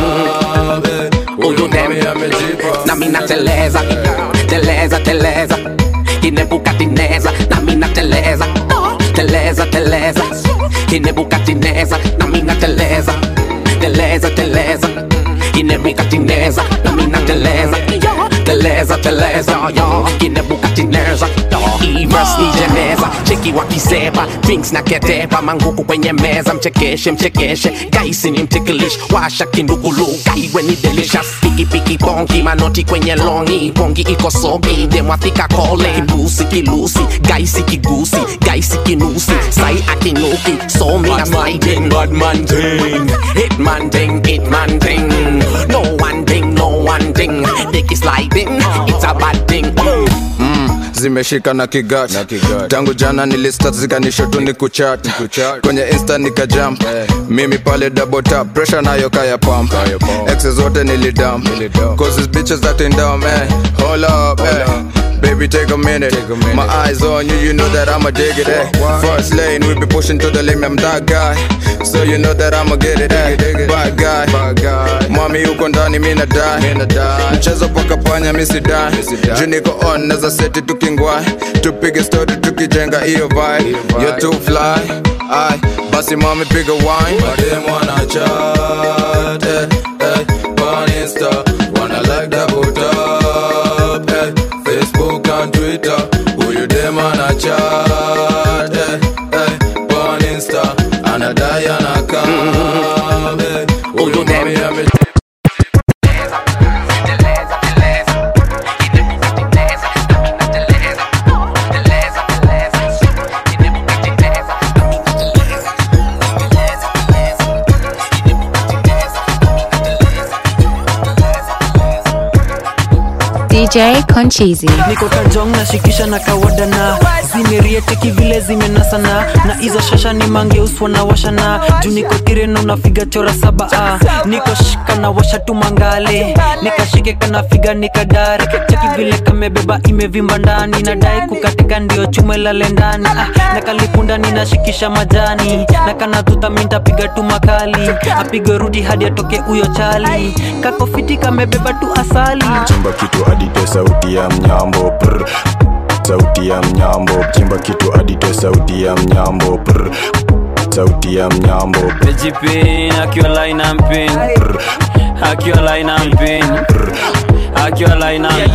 come, eh. Who you mommy and me cheaper. na mina teleza teleza teleza kinebuka tineza na mina teleza teleza teleza kinebuka tineza na mina teleza teleza teleza kinebuka tineza na mina teleza teleza teleza yo kinebuka tineza Ivers nijeneza cheki wakiseba drinks na ketepa manguku kwenye meza mchekeshe mchekeshe gaisi ni mtikilish washa kindugulu kaiwe ni delicious pikipiki bongi manoti kwenye longi bongi iko sogi demwathika kole kibusi kilusi gaisi kigusi gaisi kinusi sai akinuki so me a sliding bad man ting hitman ting hitman ting no one thing no one thing dick is sliding it's a bad thing Mm, zimeshika na kigat tangu jana nilista zikanisho tu ni kuchat kwenye insta nikajam mimi pale double tap pressure nayo kaya pump exes zote nilidam cause these bitches acting dumb eh hold up eh Baby, take a minute. My eyes on you, you know that I'ma dig it. Eh. First lane, we be pushing to the limit. I'm that guy, so you know that I'ma get it. Eh. Bad guy, mami uko ndani, mina die. Mchezo paka panya, misi die. Juu niko on, naza seti tukingwai, tupige story tukijenga hiyo vibe. You're too fly, ai basi mami piga wine. Madem wanna chat, eh, eh, on Insta, wanna like that put up, eh. Facebook and Twitter, who you them on a chat, eh, eh, on Insta, and a die and a come, eh. Who you mommy and me DJ Conchizi. niko kajong nashikisha na kawada na zimerieteki vile zimenasana na hizo shasha ni mangeuswa na washana juu niko tireno nafiga chora saba ah. niko shika na washa tu mangale nikashike kanafiga nikadare cheki vile kamebeba imevimba ndani nadai kukatika ndio chume lale ndani ah. na kalipunda ninashikisha majani na kanatuta mintapiga tu makali apige rudi hadi atoke huyo chali kakofiti kamebeba tu asali chimba kitu adite sauti ya mnyambo prr. sauti ya mnyambo chimba kitu adite sauti ya mnyambo prr. sauti ya mnyambo Pejipin, akiwa line and pin Akiwa line and pin Akiwa line and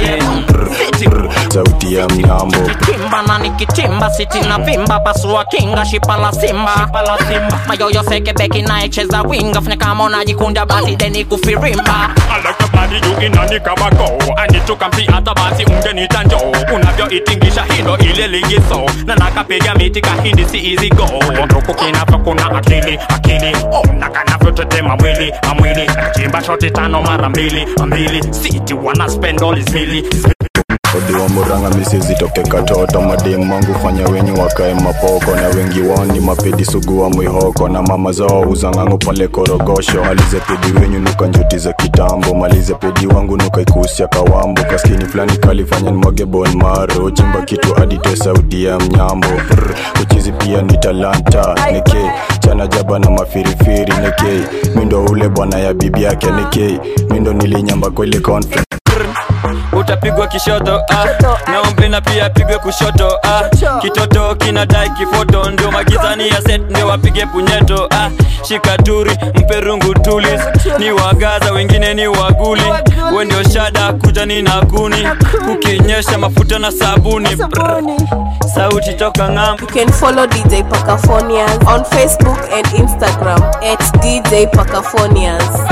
pin sauti ya mnyambo kimba na nikitimba siti na vimba pasua kinga shipa la simba mayoyo seke beki naecheza winga fanya kama unajikunda basi deni kufirimba alakabadi yuginani kabako anitukamsi hata basi ungenita njoo unavyoitingisha hilo ile ligiso na nakapiga miti kahindi si easy go nduku kinavyo kuna akili akili oh, na kanavyotetema mwili amwili nakachimba shoti tano mara mbili mbili siti wana spend all his mili odiwa muranga misi zitoke katoto mademu wangu fanya wenyu wakae mapoko na wengi wao ni mapedi sugu wa mwihoko na mama zao uzangangu pale korogosho malize pedi wenyu nuka njuti za kitambo malize pedi wangu nuka ikusia kawambo kaskini fulani kalifanya nimwage bon maro chimba kitu adite sauti ya mnyambo Prr, uchizi pia ni talanta neke chana jaba na mafirifiri neke mindo ule bwana ya bibi yake neke mindo nilinyamba kwa ile conference utapigwa kishoto ah. naombe na pia apigwe kushoto ah. kitoto kinadai kifoto ndio magizani ya set ndio wapige punyeto ah. shikaturi mpe rungu tulis ni wagaza wengine ni waguli we ndio shada kuja ni nakuni ukinyesha mafuta na sabuni Brr. sauti toka ng'am You can follow DJ Pacaphonias on Facebook and Instagram at DJ Pacaphonias.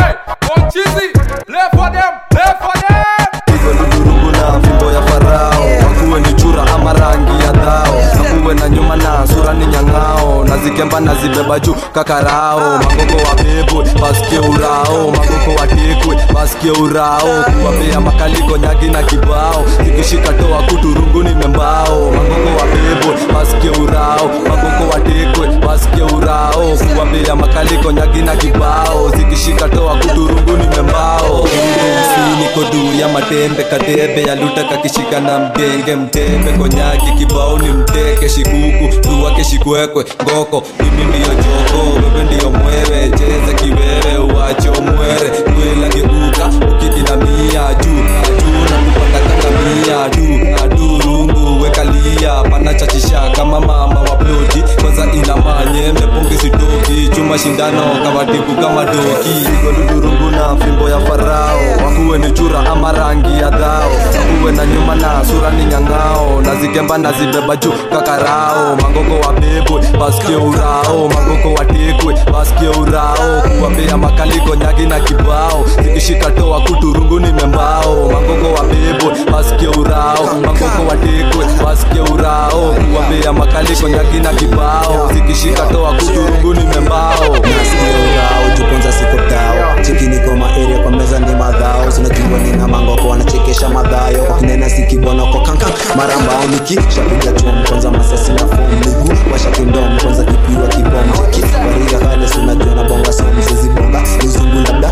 rungu na fimbo ya farao wakuwe ni chura ama rangi ya dhao nakuwe na nyuma na sura ni nyang'ao na zikemba na zibeba juu kakarao magoko wabebwe basikie urao magoko watekwe basikie urao kuwapea makaliko nyagi na kibao zikishika toa kuturungu ni membao magoko wabebwe basikie urao magoko watekwe basikie urao kuwapea makaliko nyagi na kibao zikishika toa kuturungu ni membao si niko duu ya matembe kadebe yaluta kakishika na mgenge mtembe konyaki kibao ni mteke shikuku tuwake shikwekwe ngoko mimi ndiyo joko wewe ndiyo mwewe cheza kiwewe uwache umwere kwela geuka ukidinamia juu juu na kupanda kangamia du adurungu wekalia panachachisha kama mama wa ploti kwanza ina manyembe pungi sitoki chuma shindano kawatibu kama doki godudurungu na fimbo ya farao wakuwe ni chura ama rangi ya dhao wakuwe na nyuma na sura ni nyang'ao na zikemba na zibeba juu kakarao magoko wabebwe basikie urao magoko watekwe basikie urao kuwapea makaliko nyagi na kibao zikishika toa kuturungu ni membao magoko wabebwe basikie urao magoko watekwe basikie urao kuwapea makaliko nyagi na kibao zikishika toa kuturungu ni membao nasikia urao jukonza siko tao chiki niko maeria kwa meza ni madhao zinajua nina mangoko wanachekesha madhayo kwa kinena sikibonoko kankan marambao miki shapiga chom kwanza masasi na fom miguu washakindom kwanza kipiwa kibom chiki wariga kale sunajua na bonga somsezi bonga nizungu labda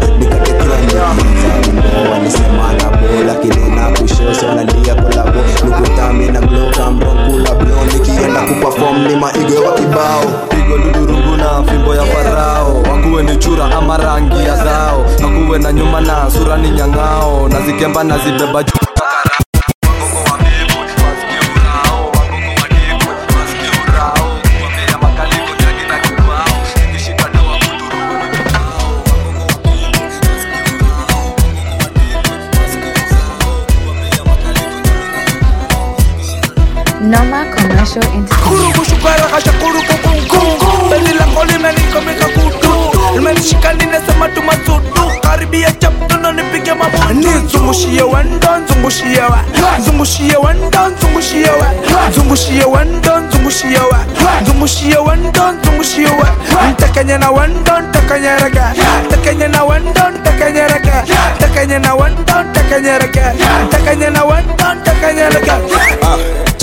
nikatekiwa walisema na bola kilina kushosha wanalia kolabo lukutami na glokambronkula blo nikienda kupafom ni maigo wa kibao pigo dudurungu na fimbo ya farao wakuwe ni chura ama rangi ya dhao nakuwe na nyuma na sura ni nyang'ao na zikemba na zibeba juu Noma Commercial Entertainment. kushukara kasha kuru kukungu beli lango limenikomeka kutu limenishika ninasema tumasudu karibia chaptono nipige mabutu nizungushie wendo nzungushie wa nzungushie wendo nzungushie wa nzungushie wendo nzungushie wa nzungushie wendo nzungushie wa ntakanye na wendo ntakanye rega ntakanye na wendo ntakanye rega ntakanye na wendo ntakanye rega ntakanye na wendo ntakanye rega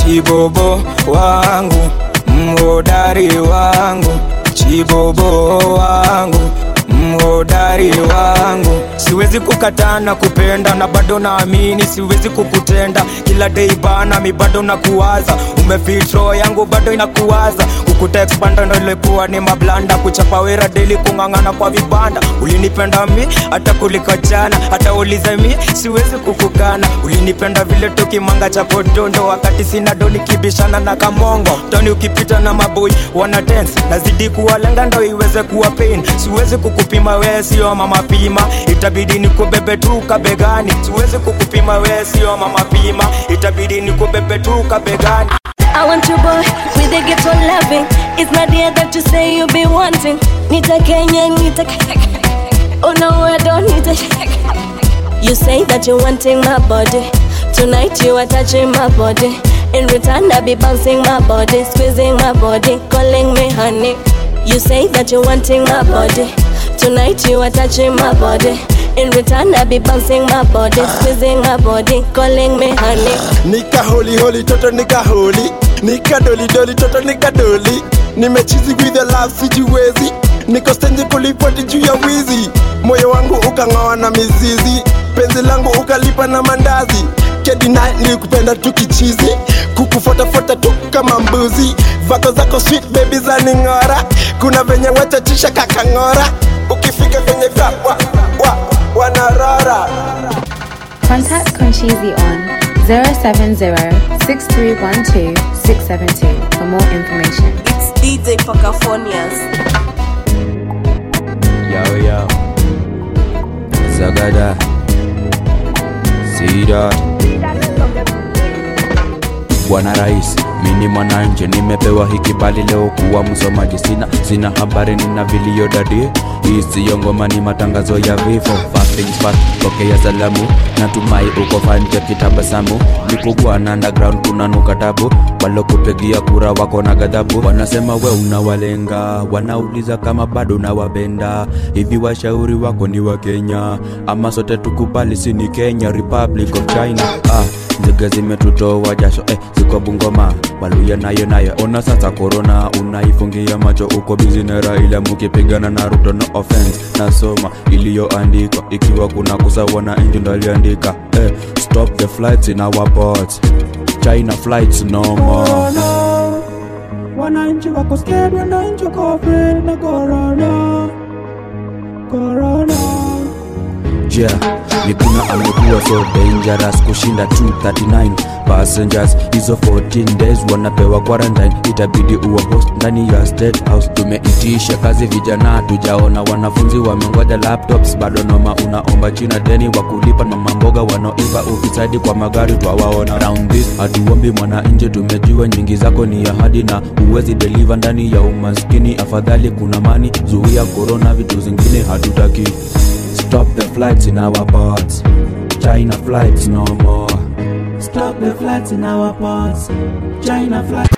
chibobo wangu mhodari wangu chibobo wangu mhodari wangu siwezi kukataa na kupenda na bado naamini siwezi kukutenda kila dei bana mi bado nakuwaza umefitro yangu bado inakuwaza kukuteksbanda ndo ilikuwa ni mablanda kuchapa wera deli kung'ang'ana kwa vibanda ulinipenda mi hata kuliko jana hata ulize mi siwezi kukukana ulinipenda vile tukimanga cha podondo wakati sina doni kibishana na kamongo toni ukipita na maboi wana dance nazidi kuwalenga ndo iweze kuwa pain siwezi kukupima wee sio mama pima itabidi nikubebe tu kabegani siwezi kukupima wee sio mama pima itabidi nikubebe tu kabegani I want your boy with a gift of loving. It's not the that you say you be wanting. Nita Kenya, Nita Oh no, I don't need it. You say that you're wanting my body. Tonight you are touching my body. In return, I be bouncing my body, squeezing my body, calling me honey. You say that you're wanting my body. Tonight you are touching my body. In return, I be bouncing my body, squeezing my body, calling me honey. nika holi holi toto nika holi nika doli doli toto nika doli nimechizi with the love sijiwezi niko stendi kulipoti juu ya wizi moyo wangu ukang'oa na mizizi penzi langu ukalipa na mandazi kedina nilikupenda tu kichizi kukufotafuata tu kama mbuzi vako zako sweet baby za ning'ora kuna venye wachachisha kakang'ora ukifika kwenye vya wa, wa, wanarora Contact Conchizi on 070-6312-672 for more information. It's DJ Pacafonias. Yo, yo. Zagada. Sida. Bwana Rais, mini mwananje, nimepewa hiki bali leo kuwa msomaji. Sina sina habari, nina vilio dadi. Hii siyo ngoma, ni matangazo ya vifo. First things first, pokea salamu. Natumai uko fanje kitabasamu. Nikugwa na underground kuna nuka tabu. Walokupigia kura wako na ghadhabu. Wanasema we unawalenga, wanauliza kama bado nawapenda. Hivi washauri wako ni wa Kenya ama sote tukubali, si ni Kenya, Republic of China. Ah, nzige zimetutoa jasho eh, ziko Bungoma, Waluya nayo nayo. Ona sasa korona unaifungia macho, uko bizi na Raila mukipigana na Ruto. No offense, nasoma iliyoandikwa, ikiwa kuna kusa wananchi ndo aliandika eh, stop the flights in our ports, China flights no more. wananchi wako scared, wananchi wako afraid na corona, corona. Yeah, Miguna amekuwa so dangerous kushinda 239 passengers hizo 14 days wanapewa quarantine itabidi uwa host ndani ya state house tumeitisha kazi vijana tujaona wanafunzi wamengoja laptops bado noma unaomba china deni wa kulipa na mamboga wanaoiba ufisadi kwa magari twawaona round this hatuombi mwananje tumejua nyingi zako ni ahadi na uwezi deliver ndani ya umaskini afadhali kuna mani zuia corona vitu zingine hatutaki Stop the flights in our ports. China flights no more. Stop the flights in our ports. China flights.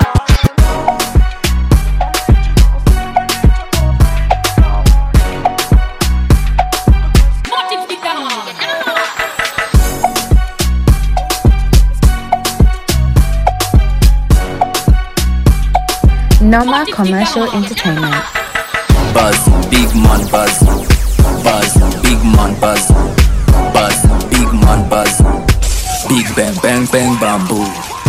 Noma Commercial Entertainment. Buzz, big man buzz. Buzz, big man buzz. Buzz, big man buzz. Big bang bang bang bamboo.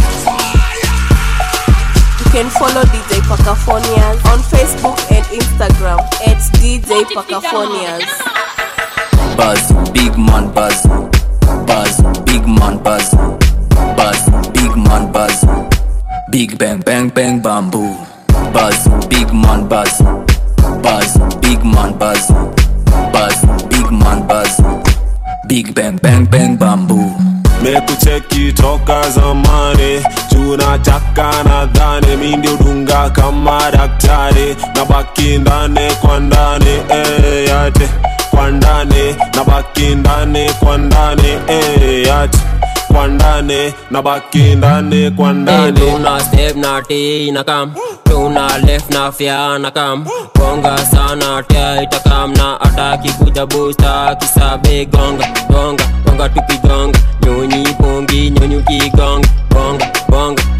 You can follow DJ Pacafonias on Facebook and Instagram at DJ Pacafonias. Buzz, big man buzz. Buzz, big man buzz. Buzz, big man buzz. Big bang bang bang bamboo. Buzz, big man buzz. Buzz, big man buzz. Buzz, big man buzz. Big bang bang bang bamboo. mekucheki toka zamani tunataka nadhani mi ndio dunga kama daktari na baki ndani kwa ndani eh, yate kwa ndani na baki ndani kwa ndani eh, yate kwa ndani na baki ndani kwa ndani tuna step na t na kam tuna left na fya na kam gonga sana tia itakam na ataki kuja busta kisabe gonga gonga gonga tukigonga nyonyi pongi nyonyi ukigonga gonga gonga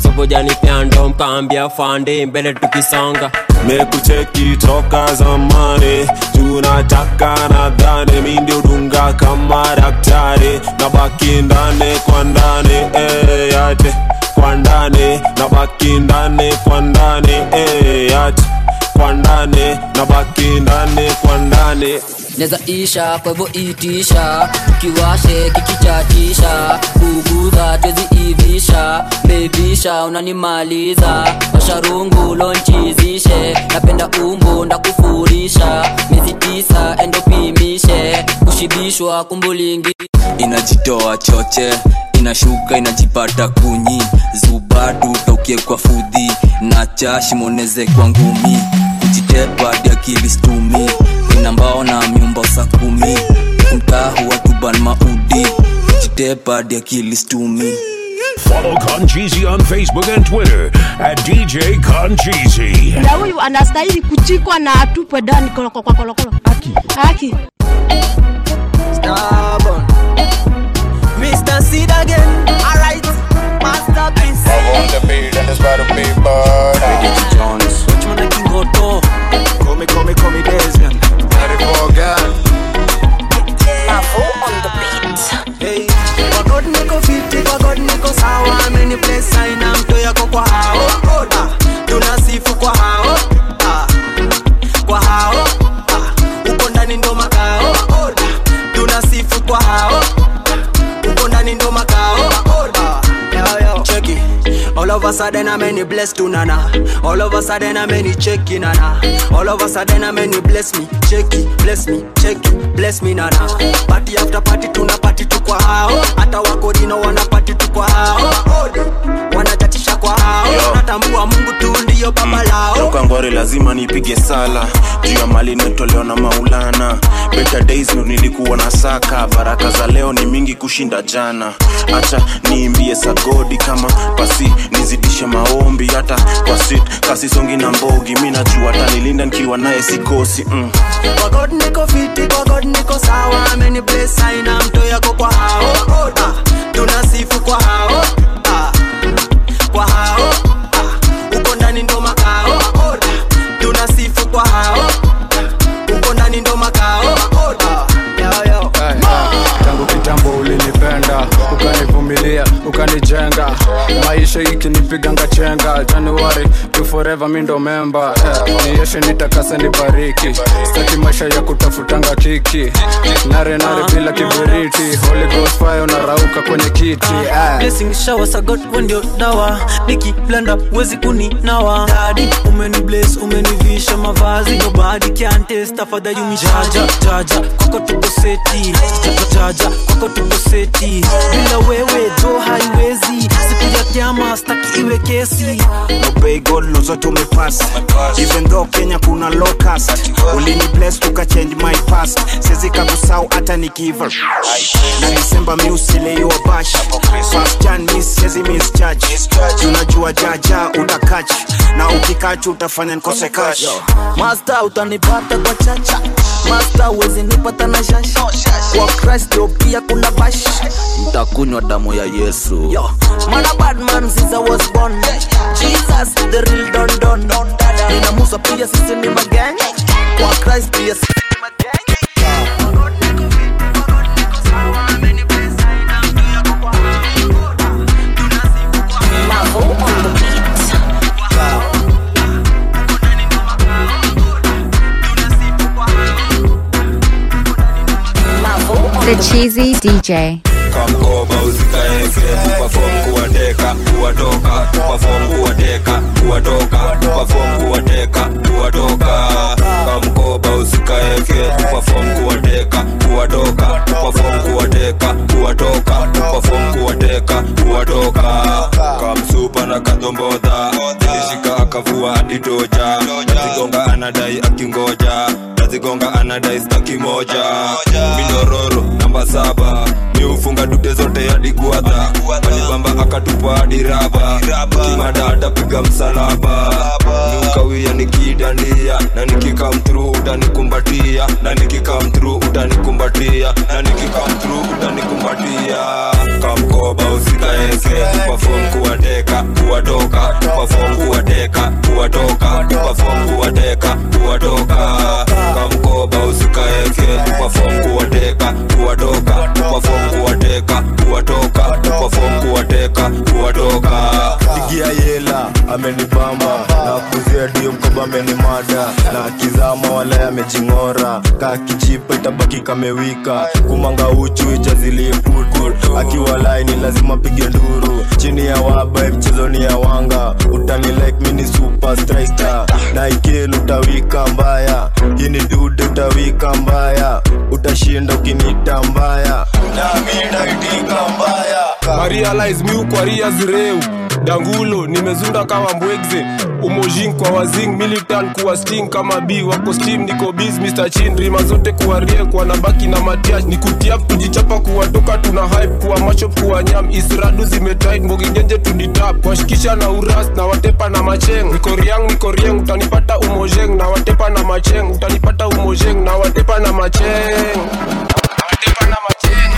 tukaambia fande mbele tukisonga mekucheki toka zamani tunataka nadhani mi ndio dunga kama daktari na baki ndani kwa ndani eh, yate kwa ndani na baki ndani kwa ndani eh, yate kwa ndani na baki ndani kwa ndani neza isha kwa hivyo itisha kiwashe kikichatisha kuguza twezi ivisha bebisha unanimaliza washarungu lonchizishe napenda umbu ndakufurisha miezi tisa endopimishe kushibishwa kumbulingi inajitoa choche inashuka inajipata kunyi zubadu taukie kwa fudhi na chashimoneze kwa ngumi kujitepa diakili stumi inambao na miumba sa kumi kumtahu watuban maudi kujitepa diakili stumi Follow Concheesy on Facebook and Twitter at DJ Concheesy. na huyu anastahili kuchikwa na atupwe ndani kolokolo kolokolo haki haki Stubborn. Mr. Seed again. Alright. Masterpiece. on the beat and it's about to be bad. Jones. Which one I can go to? Call me, call me, call me Desmond. Ready for God. Mavo on the beat. Hey, kwa God niko fiti, kwa God niko sawa. Ameni place aina mto yako kwa hao. Ah, tunasifu kwa hao. Ah, kwa hao. Ah, uko ndani ndo makao. Ah, tunasifu kwa hao. Uko ndani ndo makao. Ah, yo, yo. Check it. All of a sudden I'm any blessed to nana. All of a sudden I'm any checky nana. All of a sudden I'm any bless me, checky, bless me, checky, bless me nana. Party after party tuna party tu kwa hao. Hata wakorino wana party tu kwa hao. Wanajatisha kwa hao. Natambua Mungu tu ndio baba lao. toka ngware lazima nipige sala juu ya mali nimetolewa na maulana better days ndo nilikuwa na saka baraka za leo ni mingi kushinda jana acha niimbie sagodi kama pasi nizidishe maombi hata kwa sit kasisongi na mbogi mi najua tanilinda nikiwa naye sikosi mm. Kwa God niko fiti, kwa God niko sawa. Ameni bless aina mto yako kwa hao. Ah, tunasifu kwa hao. Ah, kwa hao. Ah, uko ndani ndo makao. Ah, tunasifu kwa hao. Uko ndani ndo makao. Ah, yo, yo. tangu kitambo ulinipenda ukanivumilia ukanijenga maisha ikinipiganga chenga januari to forever mi ndo memba eh, nieshe nitakase nibariki staki maisha ya kutafutanga kiki nare nare bila kiberiti holy ghost fire unarauka kwenye kiti eh. blessing shower sa god wewe ndio dawa nikiblanda wezi kuninawa dadi umeni bless umenivisha mavazi nobody can test tafadhali unijaja jaja kwako tuko seti jaja jaja kwako tuko seti bila wewe jo haiwezi siku ya kiama staki iwe kesi obey god lo zote umepass even though kenya kuna locus ulini bless tukachange my past siwezi kakusau hata nikiva na disemba mi usileiwa bash fast jan mi siwezi misjudge tunajua jaja utakach na ukikachu utafanya nikose cash Master utanipata kwa chacha Master uwezi nipata na shasha Kwa Christ yo pia kuna bash Mtakunywa damu ya Yesu. Yo, man a bad man since I was born Jesus the real don don Nina Musa pia sisi ni magang Kwa Christ pia sisi ni magang Mavo on the beat. Mavo on The Cheesy DJ. kamkoba usikaeke tupafom kuwateka kuwatoka tupafom kuwateka kuwatoka tupafom kuwateka kuwatoka kamkoba usikaeke tupafom kuwateka kuwatoka tupafom kuwateka kuwatoka tupafom kuwateka kuwatoka kamsupa na kadombodha ilishika akavua aditoja nazigonga anadai akingoja nazigonga anadai staki moja minororo namba saba miufunga dute zote hadi guadha alibamba akatupa hadi raba kimada atapiga msalaba miukawia nikidania na nikikamtru utanikumbatia na nikikamtru utanikumbatia na nikikamtru utanikumbatia kamkoba usikaeke tupafom kuwateka kuwatoka tupafom kuwateka kuwatoka tupafom kuwateka kuwatoka kamkoba usikaeke tupafom kuwateka kuwatoka tupafom kuwateka kuwatoka tupafom kuwateka kuwatoka pigia yela amenibamba na kuzia dio mkoba amenimada na kizama wala amejing'ora ka kichipa itabaki kamewika kumanga uchu ichaziliputu akiwa laini lazima pige nduru chini ya waba mchezoni ya wanga utani like mini super striker na ikelu utawika mbaya hii ni dude utawika mbaya utashinda ukinita mbaya nami ndaitika mbaya marialize miu kwa ria zireu dangulo nimezunda kama mbwegze umojing kwa wazing militan kuwa sting kama b wako steam niko biz mr chin rima zote kuwa rie kwa nabaki na matiash ni kutiap tujichapa kuwatoka tuna hype kuwa machop kuwa nyam isradu zimetit mboginjenje tuditap kwashikisha na uras na watepa na macheng niko riang niko rieng utanipata umojeng na watepa na macheng utanipata umojeng na watepa na macheng watepa na macheng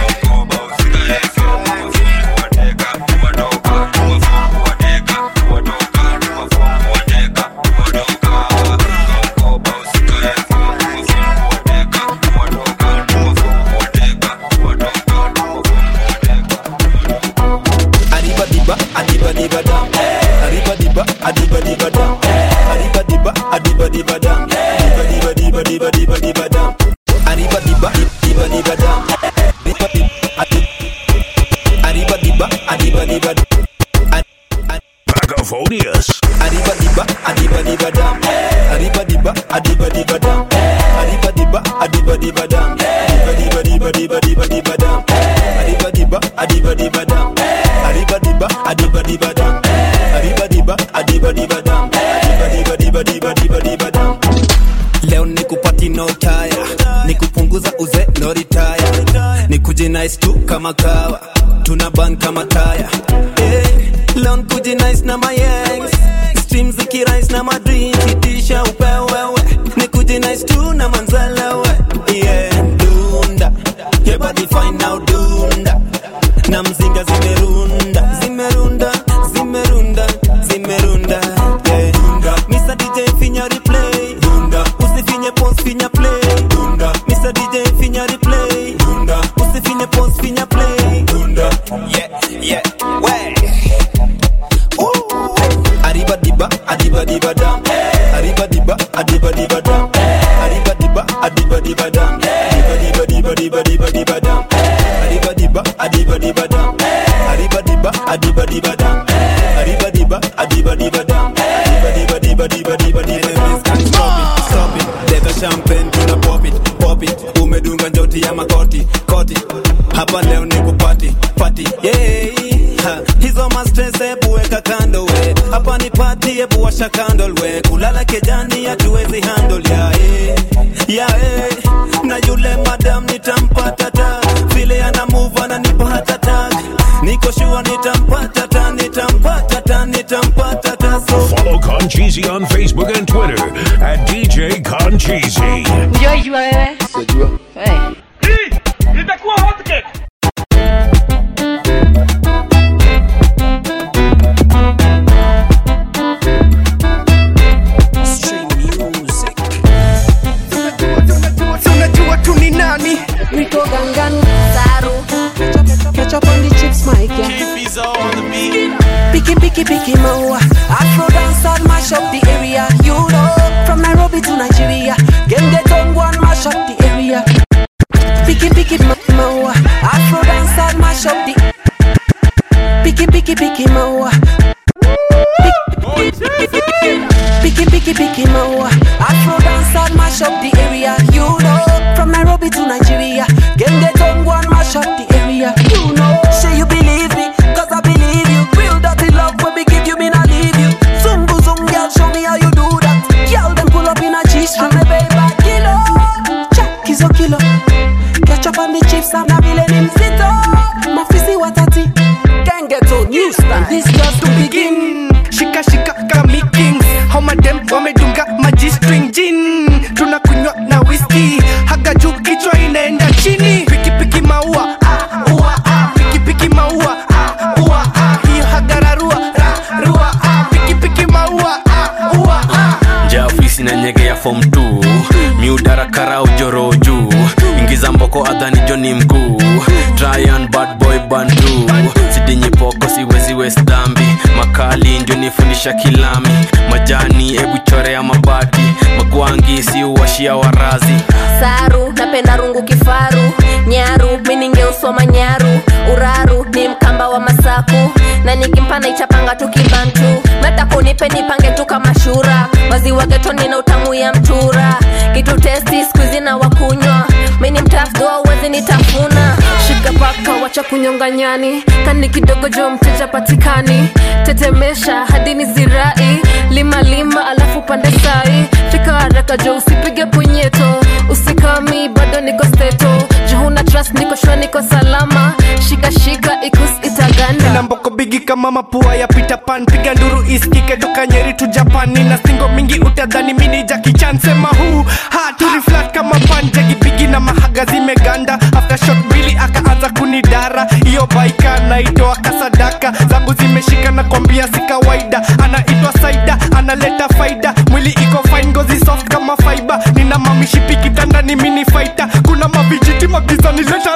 Adiba diba, adiba diba dam. Adiba diba, adiba diba dam. Adiba diba, adiba diba dam. Diba diba diba diba diba diba dam. Adiba diba, diba diba dam. Diba diba, adi- adiba diba, adiba diba dam. Pacophonius. Adiba diba, adiba diba dam. Adiba diba, adiba diba dam. Adiba diba, adiba diba dam. Diba diba diba diba diba diba dam. Adiba diba, adiba diba dam. Adiba diba, adiba diba dam. Adiba diba, adiba diba dam. Adiba diba diba diba diba diba dam. Leo nikupati no taya, nikupunguza uze no retire, nikuje nice tu kama kawa, tuna ban kama taya. Eh, leo nikuje nice na my ex, streams zikirise na madream, kitisha upewewe, nikuje nice tu na manzalewe. Yeah, dunda, your body fine now dunda, na mzinga zimerunda, zimerunda, zimerunda, zimerunda. Yeah, dunda, Mr. DJ finya replay, dunda, usifinye pause finya play, dunda, Mr. DJ finya replay, dunda, usifinye pause finya play, dunda. Yeah, yeah, way. Arriba diba, adiba diba dam. Arriba diba, adiba diba dam. Arriba diba, adiba diba dam. Diba diba diba diba diba diba dam. Arriba diba, adiba diba dam. Arriba diba, adiba diba dam. Arriba diba, adiba diba dam. Diba diba diba diba diba diba Enemies can't stop it, stop it. Leta champagne tuna pop it, pop it. Umedunga njoti ya makoti, koti. Hapa leo ni kupati, pati. Yeah. Ha, hizo mastres hebu weka kando we hapa ni pati hebu washa candle we kulala kejani hatuwezi handle ya eh, ya eh. na yule madam nitampata ta vile ana move ananipa hata tag niko sure nitampata ta nitampata ta nitampata ta so Follow Concheesy on Facebook and Twitter at DJ Concheesy. Mjoijua wewe? Hey. itakuwa hotcake unajua tu ni nani Rico Gangan Saru Ketchup on the chips Mike yeah. Picky, picky, picky, maua. Afro dance and mash up the area. You know, from Nairobi to Nigeria. Game get on one mash up the area. Picky, picky, ma- maua. Afro dance and mash up the. Picky, picky, picky, maua. Picky, picky, picky, maua. Afro dance and mash up the area. You know, from Nairobi to Nigeria. Game get on one mash up the area. You know, say you believe me, cause I believe you. Real dirty love when we give you, me not leave you. Zumbu zum, girl, show me how you do that. Girl, them pull up in a G-string, me baby, kilo. Jack is a kilo. Ketchup on the chips, I'm not feeling him zito. Mafisi watati, can get on new style. This just to begin. shika shika kami kings homa dem wamedunga maji string gin tunakunywa na whisky haga juu kichwa inaenda chini piki piki maua ah, ua, ah. piki piki maua ah, ua, ah. hiyo hagararua ra, rua ah. piki piki fom t miudarakara ujoro juu ingiza mboko adhani joni mkuu tryan bad boy bandu sidinyi poko siwezi west dhambi makali ndio nifundisha kilami majani ebu chorea mabati magwangi si uwashia warazi saru napenda rungu kifaru nyaru miningeusoma nyaru uraru ni mkamba wa masaku na nikimpana ichapanga tu kibantu natakunipe nipange tu kama shura maziwa getoni na utamu ya mtura kitu testi skuizi na wakunywa mini mtafdua uwezi nitafuna shika paka wacha kunyonga nyani kani kidogo jo mteja patikani tetemesha hadi ni zirai lima lima alafu pande sai fika haraka jo usipige punyeto usikami bado niko steto juhuna trust niko shua niko salama shika shika ikus itaganda na mboko bigi kama mapua ya Peter Pan piga nduru iskike toka nyeri tu japani na singo mingi utadhani mini Jackie Chan sema huu ha turiflat kama pan jagi bigi na mahaga zimeganda after shot mbili akaanza kunidara hiyo baika naitoa kasadaka zangu zimeshika na kwambia si kawaida anaitwa saida analeta faida mwili iko fine ngozi soft kama fiber nina mamishipi kitanda ni mini fighter kuna mavijiti magizani leta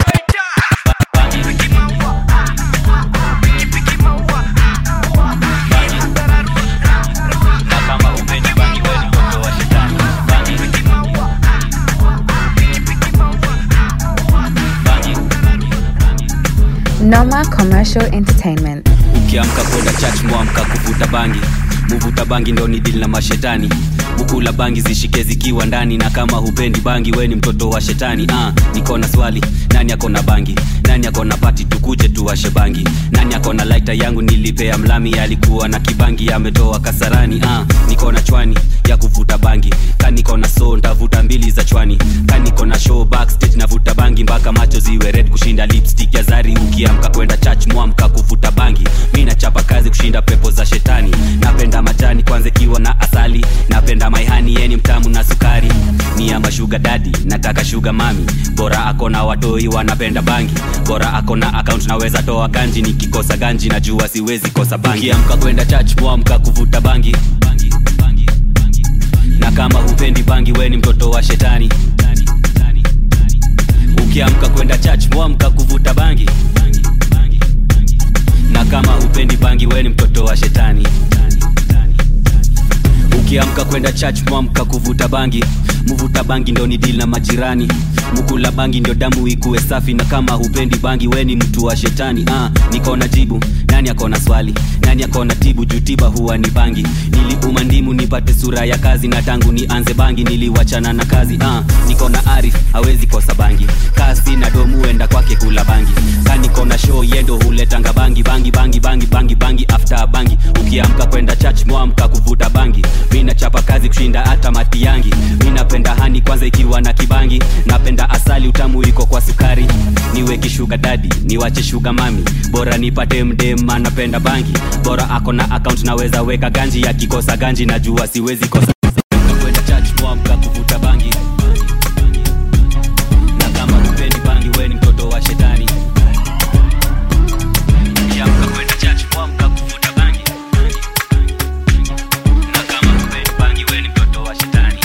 Noma Commercial Entertainment. ukiamka kwenda church mwamka kuvuta bangi muvuta bangi ndo ni dili na mashetani bukula bangi zishike zikiwa ndani na kama hupendi bangi we ni mtoto wa shetani ah, niko na swali nani akona bangi nani akona pati tukuje tuwashe bangi nani akona laita yangu nilipea mlami alikuwa na kibangi ametoa kasarani ah, niko na chwani ya kuvuta bangi kaniko na so ntavuta mbili za chwani kaniko na show backstage navuta bangi mpaka macho ziwe red kushinda lipstick ya zari ukiamka kwenda church mwamka kuvuta bangi mi nachapa kazi kushinda pepo za shetani napenda majani kwanza ikiwa na asali napenda maihani yeni mtamu na sukari ni ama shuga dadi nataka shuga mami bora akona watoi wanapenda bangi bora akona akaunt naweza toa ganji nikikosa ganji najua siwezi kosa bangi ukiamka kwenda church mwamka kuvuta bangi na kama hupendi bangi we ni mtoto wa shetani ukiamka kwenda church mwamka kuvuta bangi na kama hupendi bangi we ni mtoto wa shetani ukiamka kwenda church mwamka kuvuta bangi muvuta bangi ndo ni dili na majirani mukula bangi ndio damu ikuwe safi na kama hupendi bangi we ni mtu wa shetani ah, niko na jibu nani akona swali nani akona tibu juu tiba huwa ni bangi niliuma ndimu nipate sura ya kazi na tangu nianze bangi niliwachana na kazi ah, niko na arif hawezi kosa bangi kasi na domu enda kwake kula bangi kaniko na show yendo huletanga bangi bangi bangi bangi bangi bangi after bangi ukiamka kwenda church mwamka kuvuta bangi mi nachapa kazi kushinda hata mati yangi mi napenda hani kwanza ikiwa na kibangi napenda asali utamu iko kwa sukari niweki shuga dadi niwache shuga mami bora nipate mdem anapenda bangi bora ako na akaunt naweza weka ganji akikosa ganji najua siwezi kosa kwenda church mwamka kuvuta bangi na kama hupendi bangi we ni mtoto wa shetani ukiamka kwenda church mwamka kuvuta bangi na kama hupendi bangi we ni mtoto wa shetani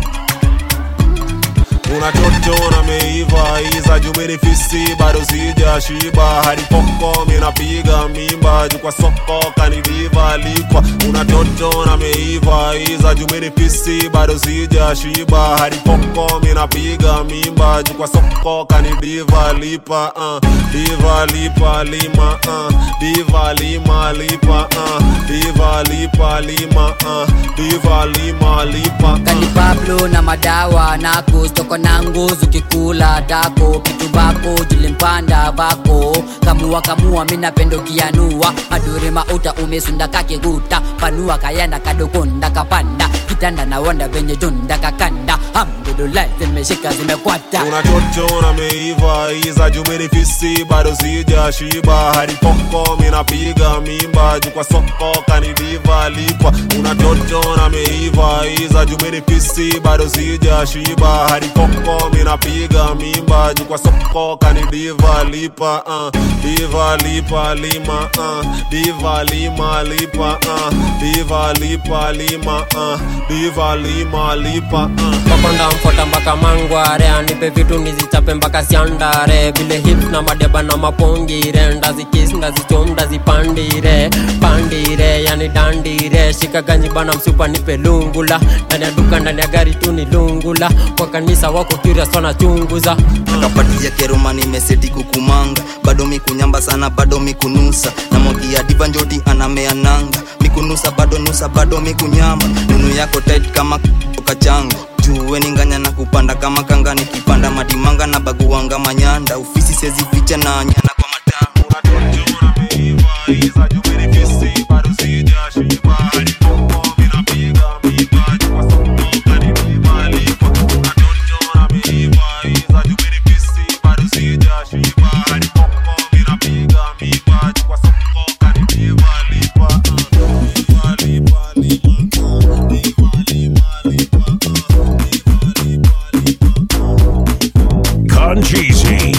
unatoto na meiva iza jumini fisi bado sija shiba hadi poko minapiga mimba juu kwa soko kaniviva likwa unatoto na meiva iza jumini fisi bado sija shiba hadi poko minapiga mimba juu kwa soko kanidiva lipa uh. diva lipa lima uh. diva lima lipa uh. diva lipa lima uh. diva lima lipa kani uh. pablo na madawa nako stoko na nguzu kikula dako kitu bako jilimpanda bako kamua kamua minapendo kianua madure mauta umesunda kakiguta panua kayanda kadokonda kapanda kitanda na wanda venye tunda kakanda hamdulillah zimeshika zimekwata unatoto na meiva iza jumini fisi bado sija shiba hadi poko minapiga mimba juu kwa soko kanidiva lipa unatoto na meiva iza jumini fisi bado sija shiba hadi poko minapiga mimba juu kwa soko kanidiva lipa uh. diva lipa lima uh. diva lima lipa uh. diva lipa lima uh. diva lima lipa makonda mfota mpaka mangware anipe vitu nizichape mpaka siandare vile hips na madeba na mapongire ndazikis ndazichom ndazipandire pandire yani dandire shika ganji bana msupa nipe lungula ndani ya duka ndani ya gari tu ni lungula kwa kanisa wako curious wanachunguza kapatia keroma nimeseti kukumanga bado mikunyamba sana bado mikunusa na mogia diva njoti anamea nanga mikunusa bado nusa bado mikunyamba nunu yako tight kama kachanga juwe ninganya na kupanda kama kanga nikipanda madimanga na baguanga manyanda ofisi sezificha na nyana kwa Concheesy.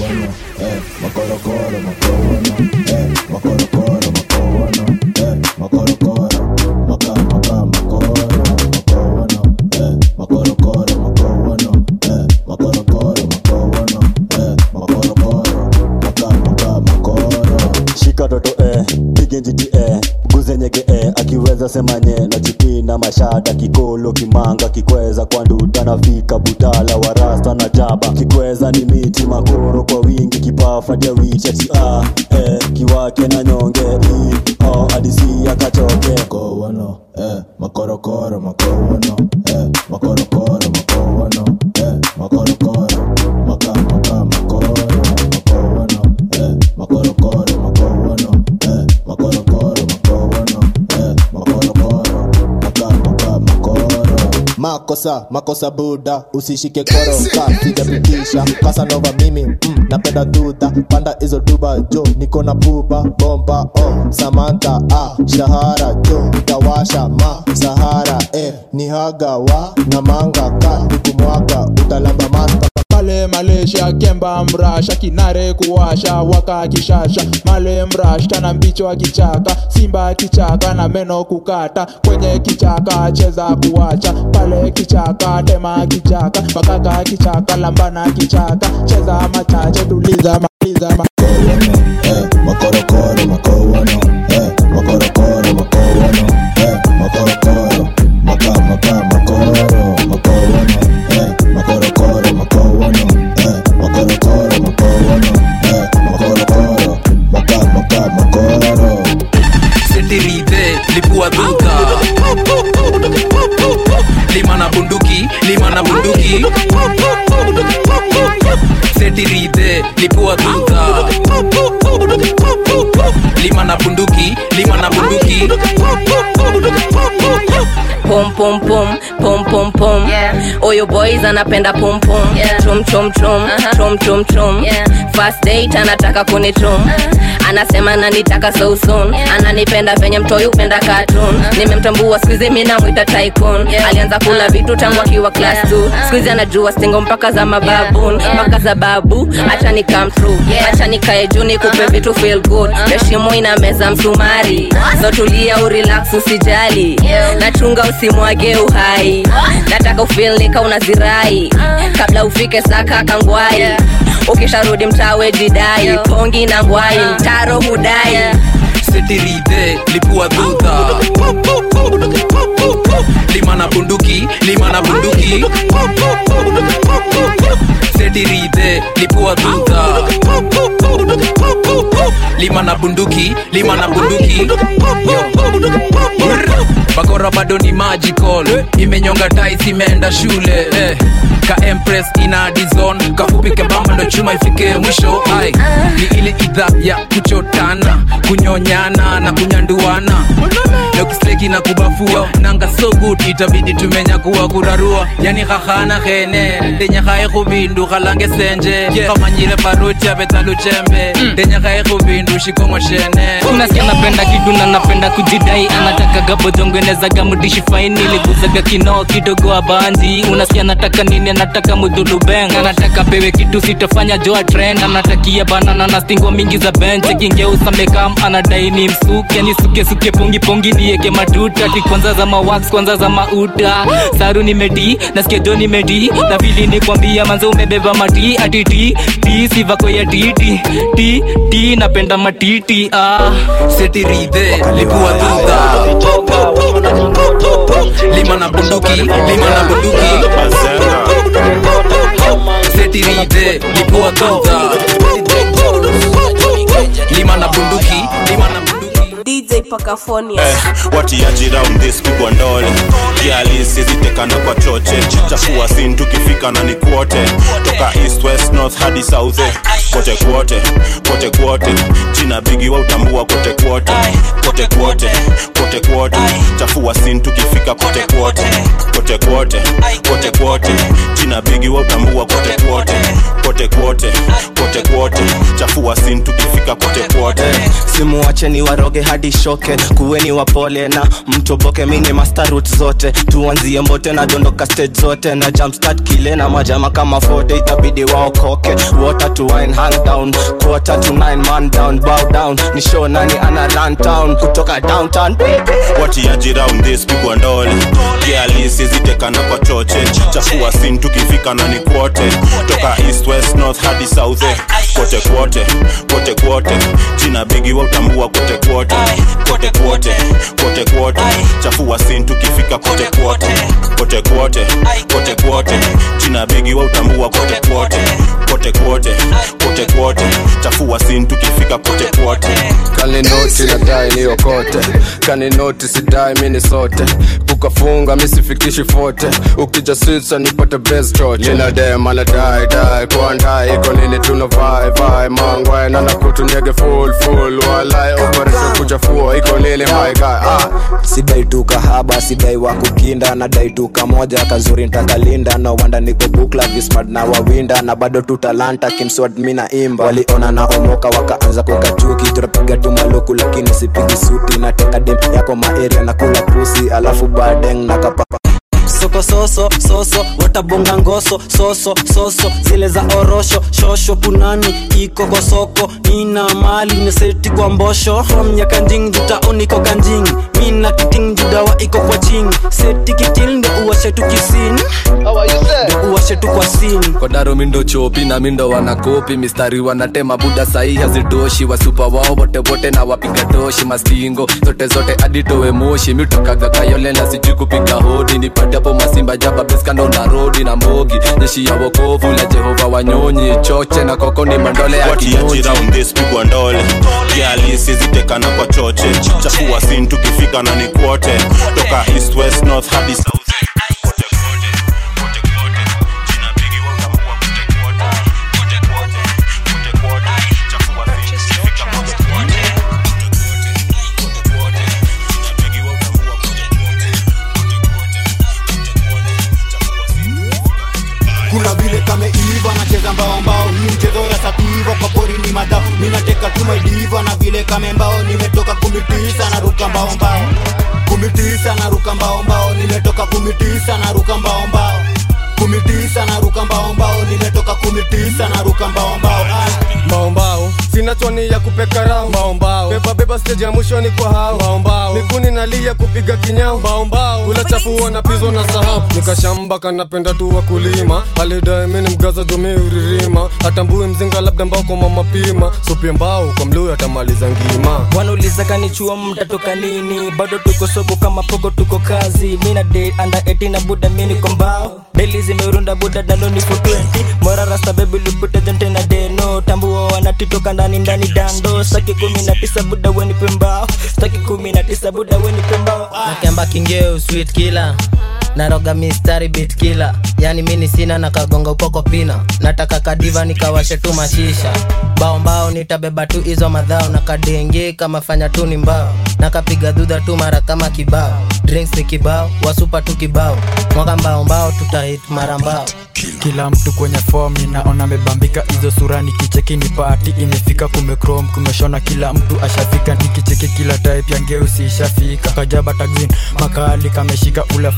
shika toto eh, pige njiti eh, guze nyege eh, akiweza semanye na chipina mashada kikolo kimanga kikweza kwa nduta nafika butala warasta na jaba kikweza ni miti makoro kwa wingi kipafatia wichati ah, eh, kiwake na nyonge i oh, adisi akachoke makowono eh, makorokoro makowono eh, makorokoro makowono eh, makorokoro maka maka makoro makowono eh, makorokoro makowono eh, makorokoro makowono eh, makorokoro maka maka makoro makosa makosa buda usishike koro kasijapitisha kasanova mimi mm, napenda dudha panda hizo duba jo niko na pupa bomba oh, samanta ah, shahara jo tawasha ma sahara eh, ni haga wa na manga ka nikumwaga utalamba masta male malaysia kemba mrasha kinare kuwasha waka kishasha male mrash tana mbicho akichaka simba kichaka na meno kukata kwenye kichaka cheza kuwacha pale kichaka tema kichaka makaka kichaka lambana kichaka cheza machache tuliza maliza ma makorokoro makowono eh, makorokoro makowono eh, makorokoro maka maka makoro makowono eh, makorokoro makowono eh, makorokoro makowono eh, makorokoro maka maka makoro setirite lipua duta lima na bunduki lima na bunduki setirite lipua duta lima na bunduki lima na bunduki pom pom pom pom pom pom oyo boys anapenda pom pom trum trum trum trum trum trum first date anataka kunitrum anasema nanitaka so soon ananipenda venye mtoi upenda cartoon nimemtambua skuizi mi namwita tycoon alianza kula vitu tangu akiwa class 2 skuizi anajua stingo mpaka za mababun mpaka za babu acha ni come true acha nikae juu nikupe vitu feel good heshimo ina meza msumari so tulia urelax usijali nachunga usimwage uhai nataka ufil nika unazirai kabla ufike saka kangwai ukisharudi mtawe jidai pongi na ngwai mtaro hudai setirite lipua duta lima na bunduki lima na bunduki setirite lipua duta lima na bunduki lima na bunduki bakora bado ni magical imenyonga tais imeenda shule eh. ka empress ina dizon kafupi kebamba ndo chuma ifike mwisho ai ni ile idha ya kuchotana kunyonyana na kunyanduana lokisleki na kubafua nanga so good itabidi tumenya kuwa kurarua yani khahana khene ndenyakhae khubindu khalange senje khamanyile paruti abetaluchembe ndenyakhae khubindu shikongo shene unasikia napenda kidu na napenda kujidai anataka gabojongwenezaga mudishi faini liguzaga kinoo kidogo abanzi unasikia nataka nini anataka mudhulubeng anataka pewe kitu sitofanya joa trend anatakia banana na stingwa mingi za bench kingeusa mekam anadai ni msuke ni suke suke pongi pongi ni ieke matuta ti kwanza za mawax kwanza za mauta saru nimedi nasikia jo nimedi na vili nikwambia manze umebeba mati ati ti ti sivako ya titi ti ti napenda matiti ah. setiridhe lipua dhudha lima na bunduki lima na bunduki setiridhe lipua dhudha lima na bunduki lima na DJ Pakafonia. eh, watiaji round this pigwa ndole kialisizitekana kwa choche chafua sin tukifika na ni kwote toka east west north hadi south eh, kote kwote kote kwote jina bigi wa utambua kote kwote kote kwote kote kwote chafua sin tukifika kote kwote kote kwote kote kwote jina bigi wa utambua kote kwote kote kwote kote kwote chafua sin tukifika kote kwote simuwache ni waroge hadi shoke kuweni wapole na mtoboke mini mastarut zote tuanzie mbote na dondoka stage zote na jumpstart kile na majama kama fote itabidi waokoke water to wine hang down quarter to nine man down bow down ni show nani ana run town kutoka downtown watiaji round this pigwa ndole kialisizitekana kwa choche chafua sin tukifika na ni kwote toka east west north hadi south eh, kote kwote kote kwote jina bigi wa utambua kote kwote kote kwote kote kwote chafua sin tukifika kote kwote kote kwote kote kwote jina bigi wa utambua kote kwote kote kwote kote kwote chafua sin tukifika kote kwote kaninoti nadai niokote kaninoti sidai mini sote kukafunga misifikishi fote ukija switsa nipate bestroche ninadem anadai dai kuandai iko nini tuna vai vai mangwe nanakutunyege full full walai operation kuchafua iko nini my guy ah. sidai tu kahaba sidai wa kukinda nadai tu kamoja kazuri ntakalinda no wanda niko bukla vismart na wawinda na bado tu talanta kimswad mina imba waliona na omoka wakaanza kukachuki tunapiga tu maluku lakini sipigi suti nateka dem yako maeria na kula pusi alafu badeng na kapapa soko soso soso watabonga ngoso soso soso zile za orosho shosho punani iko kwa soko nina mali neseti kwa mbosho from nyakanjing jutaoniko kanjing mina kiting judawa iko kwa ching seti kitil nde uwashe tu kisin nde uwashe tu kwa sin kodaro mindo chopi na mindo wanakopi mistari wanatema buda sahi hazitoshi wasupa wao wote wote na wapiga toshi mastingo zote zote aditowe moshi miutokaga kayole na sijui kupiga hodi nipate hapo masimba jaba beskando na rodi na mbogi jeshi ya wokovu la jehova wanyonyi choche na koko ni mandole ya watiaji kinyonji round this pigwa ndole kialisizitekana kwa choche chafua sin tukifika na ni kwote toka east west north hadi south kuna vile kameiva nacheza mbao mbao hii mchezo ya sativa kwa pori ni madhao ninateka tumediva na vile kame mbao nimetoka kumitisa na ruka mbao mbao kumitisa na ruka mbao mbao nimetoka kumitisa na ruka mbao mbao kumitisa na ruka mbao mbao nimetoka kumitisa na ruka mbao mbao maombao sina choni ya kupeka rao maombao beba beba stage ya mwishoni kwa hao maombao mikuni nalia kupiga kinyao maombao ula chafu wanapizwa na sahau nikashamba kanapenda tu wakulima alidae mini mgaza domi uririma atambue mzinga labda mbao kwa mama pima supie mbao kwa mluu atamaliza ngima wanauliza kanichua mtatoka lini bado tuko soko kama poko tuko kazi mina de anda 18 na buda mini kwa mbao deli zimerunda buda daloni for 20 mora rasta bebi lupute jente na deno tambua wanatitoka ndani ndani dando staki kumi na tisa buda weni pembao staki kumi na tisa buda weni pembao nakemba kingeu sweet killer naroga mistari bit killer yani mini sina na kagonga upoko pina nataka kadiva nikawashe tu mashisha bao mbao nitabeba tu hizo madhao na kadenge kama fanya tu ni mbao nakapiga dhudha tu mara kama kibao drinks ni kibao wasupa tu kibao mwaka mbao mbao tutahit mara mbao kila mtu kwenye form ninaona amebambika hizo sura nikicheki ni pati imefika kumekrom kumeshona kila mtu ashafika nikicheki kila type ya ngeusi ishafika kajaba taxin makali kameshika ule fala pale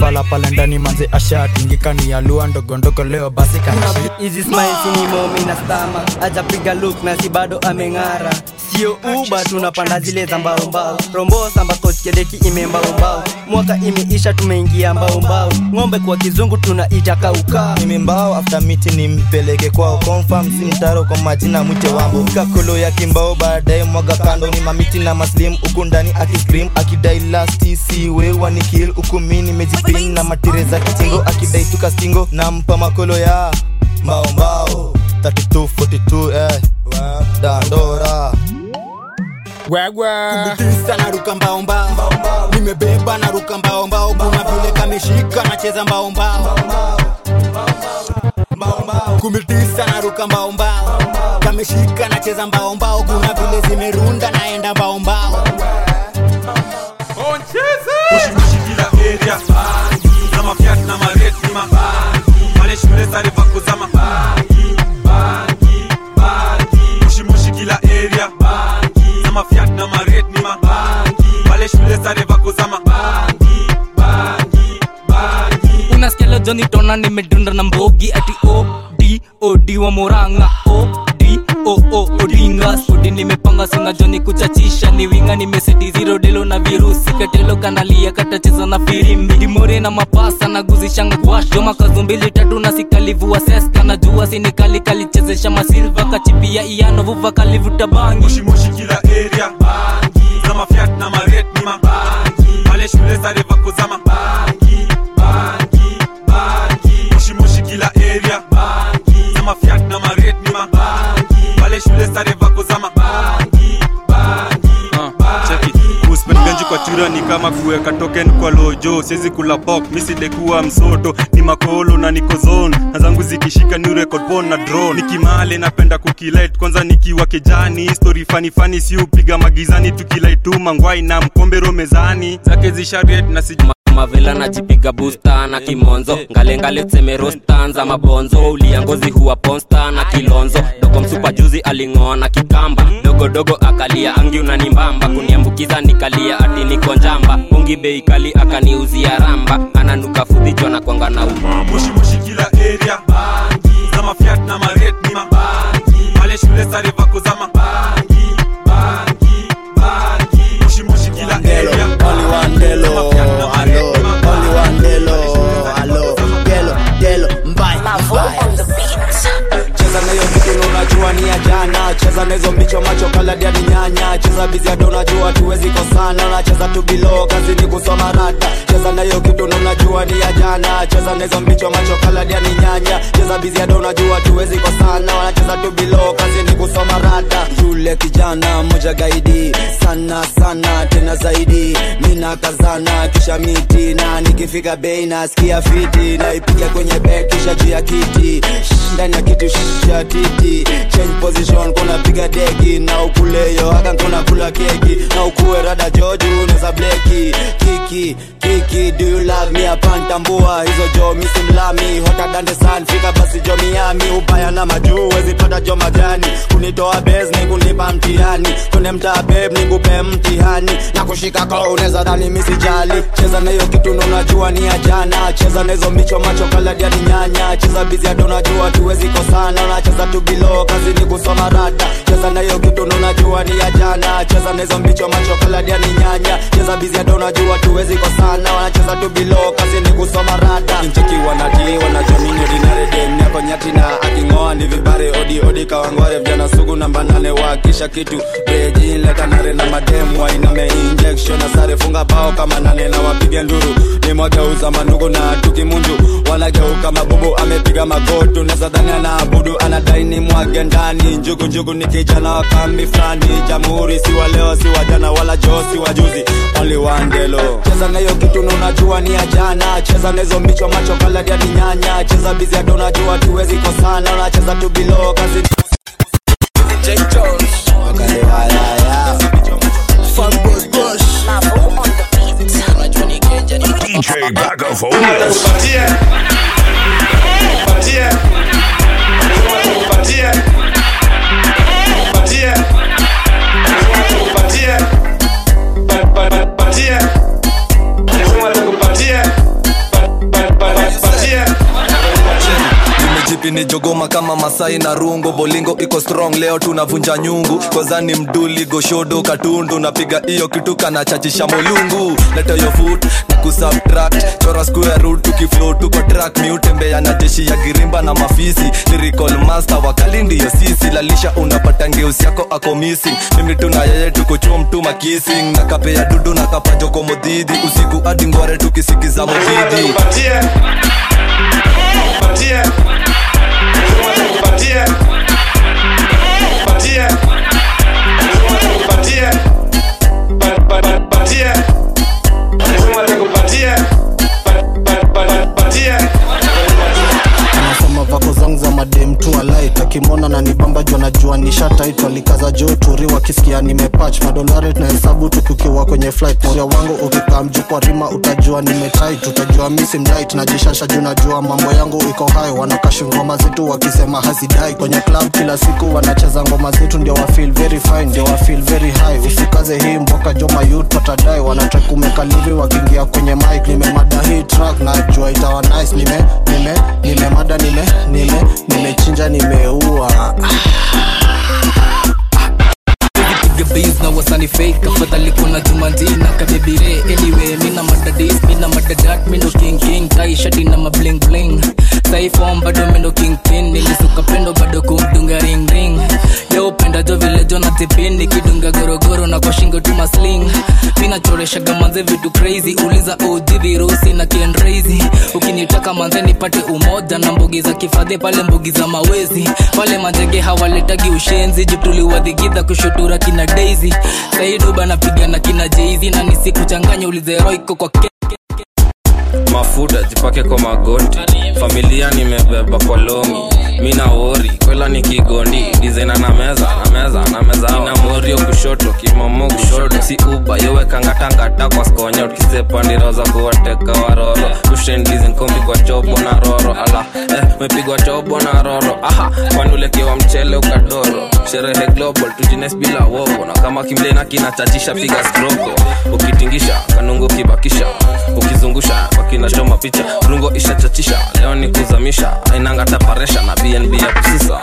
pale ndani manze ashatingikani ya lua ndogondogo leo basi kanashi hizi smiles ni momi na stama ajapiga look na si bado ameng'ara sio uba tunapanda zile za mbaombao rombosa ambako skeleti imembaombao mwaka imeisha tumeingia mbaombao ng'ombe kwa kizungu tunaita kaukaa nimembao after miti nimpeleke kwao confirm si mtaro kwa majina mwite wambo kakolo ya kimbao baadaye mwaga kando ni mamiti na maslim huku ndani akiscream akidai lasti si wewa ni kill huku mi nimejipin na matire za kitingo akidai tukastingo nampa makolo ya mbao mbao 3242 eh dandora kumbitisa na ruka mbao mbao nimebeba na ruka mbao mbao kuna vile kameshika nacheza mbao mbao kumbitisa na ruka mbao mbao kameshika nacheza mbao mbao kuna vile zimerunda naenda mbao mbao Ushimushi kila area na mafiat na mareti ma pale shule sare vako za mabangi bangi bangi Ushimushi kila area na mafiat na mareti ma pale shule sare vako za mabangi bangi bangi unasikia leo joni tona nimedunda na mbogi ati od od wa moranga od o o odinga spudi nimepanga sina joni kuchachisha ni winga nimeseti zero delo na virusi katelo kanalia katacheza na firimbi dimore na mapasa na guzishanga gwash joma kazo mbili tatu na sikalivua seska na jua sinikali kalichezesha masilva kachipia iano vuva kalivuta bangi Ushimushi kila area na mafiat na mareti ma pale shule sare vako za mabangi bangi bangi Ushimushi kila area na mafiat na mareti ma pale shule sare vako za mabangi kuspend ganji kwa chura ni kama kuweka token kwa lojo siwezi kula pok misidekuwa msoto ni makolo na niko zone na zangu zikishika ni record phone na drone nikimale napenda kukilit kwanza nikiwa kijani story fani fani si upiga magizani tukilait tu mangwai na mkombero mezani zake zishariet na sij mavela najipiga busta na kimonzo ngalengale tuseme rostanza mabonzo ulia ngozi huwa ponsta na kilonzo dogo msupa juzi aling'oa na kikamba dogodogo akalia angi unanimbamba kuniambukiza nikalia ati niko njamba ungi bei kali akaniuzia ramba ananuka fudhichwa na kwanga na Ushimushi kila area na mafiat na mareti ma pale shule sare vako za mabangi bangi bangi Ushimushi kila area Only one delo, alo, only one delo, alo, delo, delo, mbai, mbai. cheza nayo kitu na unajua ni ya jana cheza na hizo mbicho macho kaladia ni nyanya cheza bizi hata unajua tuwezi kosana unacheza tu bilo kazi ni kusoma rada cheza nayo kitu na unajua ni ya jana cheza na hizo mbicho macho kaladia ni nyanya cheza bizi hata unajua tuwezi kosana wanacheza tu bilo kazi ni kusoma rada yule kijana moja gaidi sana sana tena zaidi mina kazana kisha miti na nikifika bei nasikia fiti naipiga kwenye bek kisha juu ya kiti Shh, ndani ya kiti shh, ya titi change position kuna piga deki na ukuleyo haka kuna kula keki na ukuwe rada joju neza bleki kiki kiki do you love me apantambua hizo jo misimlami hota dande san fika basi jo miami ubaya na majuu wezi pata jo majani kunitoa bes ni kunipa mtihani kune mtaa beb ni kupe mtihani na kushika ko unaweza dhani misijali cheza na hiyo kitu ndo unajua ni ya jana cheza na hizo micho macho kaladia ni nyanya cheza bizi hata unajua tuwezi kosana unacheza tu bilo kazi ni kusoma rada cheza na hiyo kitu ndo unajua ni ya jana cheza na hizo micho macho kaladia ni nyanya cheza bizi hata unajua tuwezi kosana wanacheza tu bilo kazi ni kusoma rada nchiki wanati wanajua mimi ordinary dem yako nyati na aking'oa ni vibare odi odi kawangware vijana sugu namba nane wakisha kitu beji leta nare na madem wainame injection na sare funga bao kama nane na wapige nduru ni mwageuza mandugu na tukimunju wanageuka mabubu amepiga magotu neza dhani anaabudu anadai ni mwage ndani njugu njugu ni kijana wa kambi fulani jamhuri si wa leo si wa jana wala joo si wa juzi only one delo cheza na hiyo kitu na unajua ni ya jana cheza na hizo mbicho macho kaladia ni nyanya cheza bizi hata unajua tuwezi kosana unacheza tu bilo kazi DJ Bagaphonius. ini jogoma kama masai na rungo bolingo iko strong leo tunavunja nyungu kozani mduli goshodo katundu napiga hiyo kitu kanachachisha molungu leta yo foot na kusubtract chora square root tukiflow tuko track miutembea na jeshi ya girimba na mafisi lyrical master wakali ndiyo sisi lalisha unapata ngeusi yako ako missing mimi tuna yeye tuko chom tuma kissing na kapea dudu na kapajoko modhidi usiku hadi ngware tukisikiza modhidi anasema vako zangu za madem tu alait akimwona na nibamba juu anajua nishataitwa likaza juu turi wakisikia nimepach madolari na hesabu tukiwa kwenye flight moria wangu ukikaa mjuu kwa rima utajua nimetait utajua misi mlight najishasha juu najua mambo yangu iko hai wanakashi ngoma zetu wakisema hazidai kwenye club kila siku wanacheza ngoma zetu ndio wa feel very fine ndio wa feel very high usikaze hii mboka joma youth patadai wanatrai kumekalivi wakiingia kwenye mic nimemada hii track najua itawa nice nime nime nimemada nime nime nimechinja nimeua piga bas na wasani fake afadhali kuna jumandina kabebire anyway mina madadis mina madadat mindo king king tai shati na mabling bling saifom bado mindo king pin nilisuka pendo bado kumdunga ring ring yo penda jo vile jo na tipin nikidunga gorogoro na kwa shingo tu masling mina choreshaga manze vitu crazy uliza OG virusi na kiendrazy ukinitaka manze nipate umoja na mbugi za kifadhi pale mbugi za mawezi pale manjege hawaletagi ushenzi juu tuliwadhigidha kushutura kina daisy saiduba napiga na kina jeizi na nisikuchanganya ulizeroiko kwa ke mafuta jipake kwa magoti familia nimebeba kwa longi mina wori kwela ni kigondi dizena na meza na meza na meza ina morio kushoto kimomo kushoto si uba yowekangatangata kwa skonya ukisepa ndiro za kuwateka waroro tushendizen kombi kwa chobo na roro ala eh, mepigwa chobo na roro aha kwanulekewa mchele ukadoro sherehe global tujines bila wovo na kama kimlena kinachachisha piga stroko ukitingisha kanungu kibakisha ukizungusha wakinachoma picha rungo ishachachisha leo ni kuzamisha ainanga taparesha na bnb ya kusisa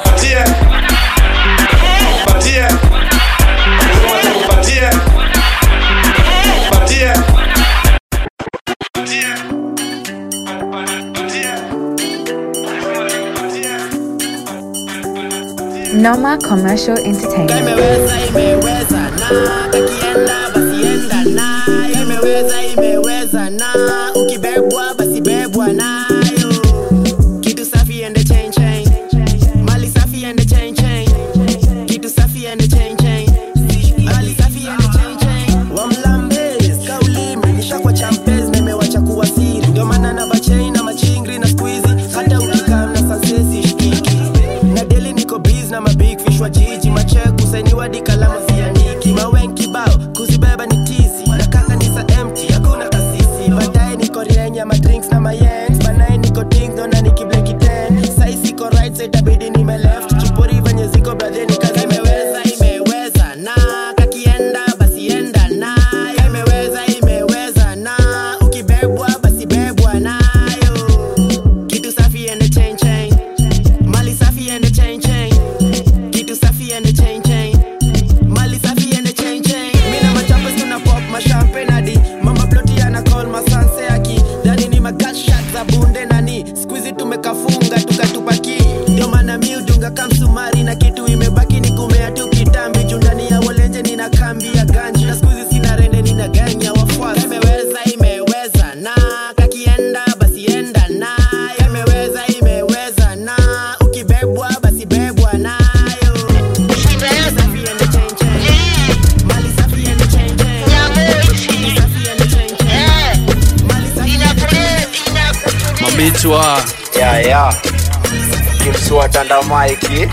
Noma Commercial Entertainment. imeweza imeweza na kakienda basi enda na imeweza imeweza na ukibebwa basi bebwa nayo kitu safi ende chain chain mali safi ende chain chain kitu safi ende chain chain mali safi ende chain chain wamlambes kaulime nishakwa champes nimewacha kuwa siri ndio maana na bachain na machingri na squeezy hata ukikam na sansesi shikiki na deli niko biz na mabig fish wa jiji macheku sainiwa di kalama zianiki mawen kibao kuzibeba ni tizi na kaka ni sa empty hakuna kasisi baadaye niko rienya madrinks na mayens banaye niko dingdo na nikibleki ten sai siko right side itabidi nime left chupori venye ziko bradheni kazi imeweza imeweza na kakienda basi enda na imeweza imeweza na ukibebwa basi bebwa nayo kitu safi ende chain chain mali safi ende chain chain kitu safi ende chain chain mali safi ende chain chain mina machapes tuna pop mashampe nadi mama ploti ana call masanse aki dani ni magashat za bunde nani squeezy tumekafunga tukatupaki ndio maana mi udunga kamsumari na kitu imebaki ni kumea tu kitambi juu ndani ya walenje nina kambi ya ganji na squeezy sina rende nina gang ya wafuasi imeweza imeweza na kakienda basi enda na imeweza imeweza na ukibebwa basi bebwa nayo safi ende chain chain mali safi ende chain chain safi ende chain chain mali safi mabichwa ya ya kimswatanda maiki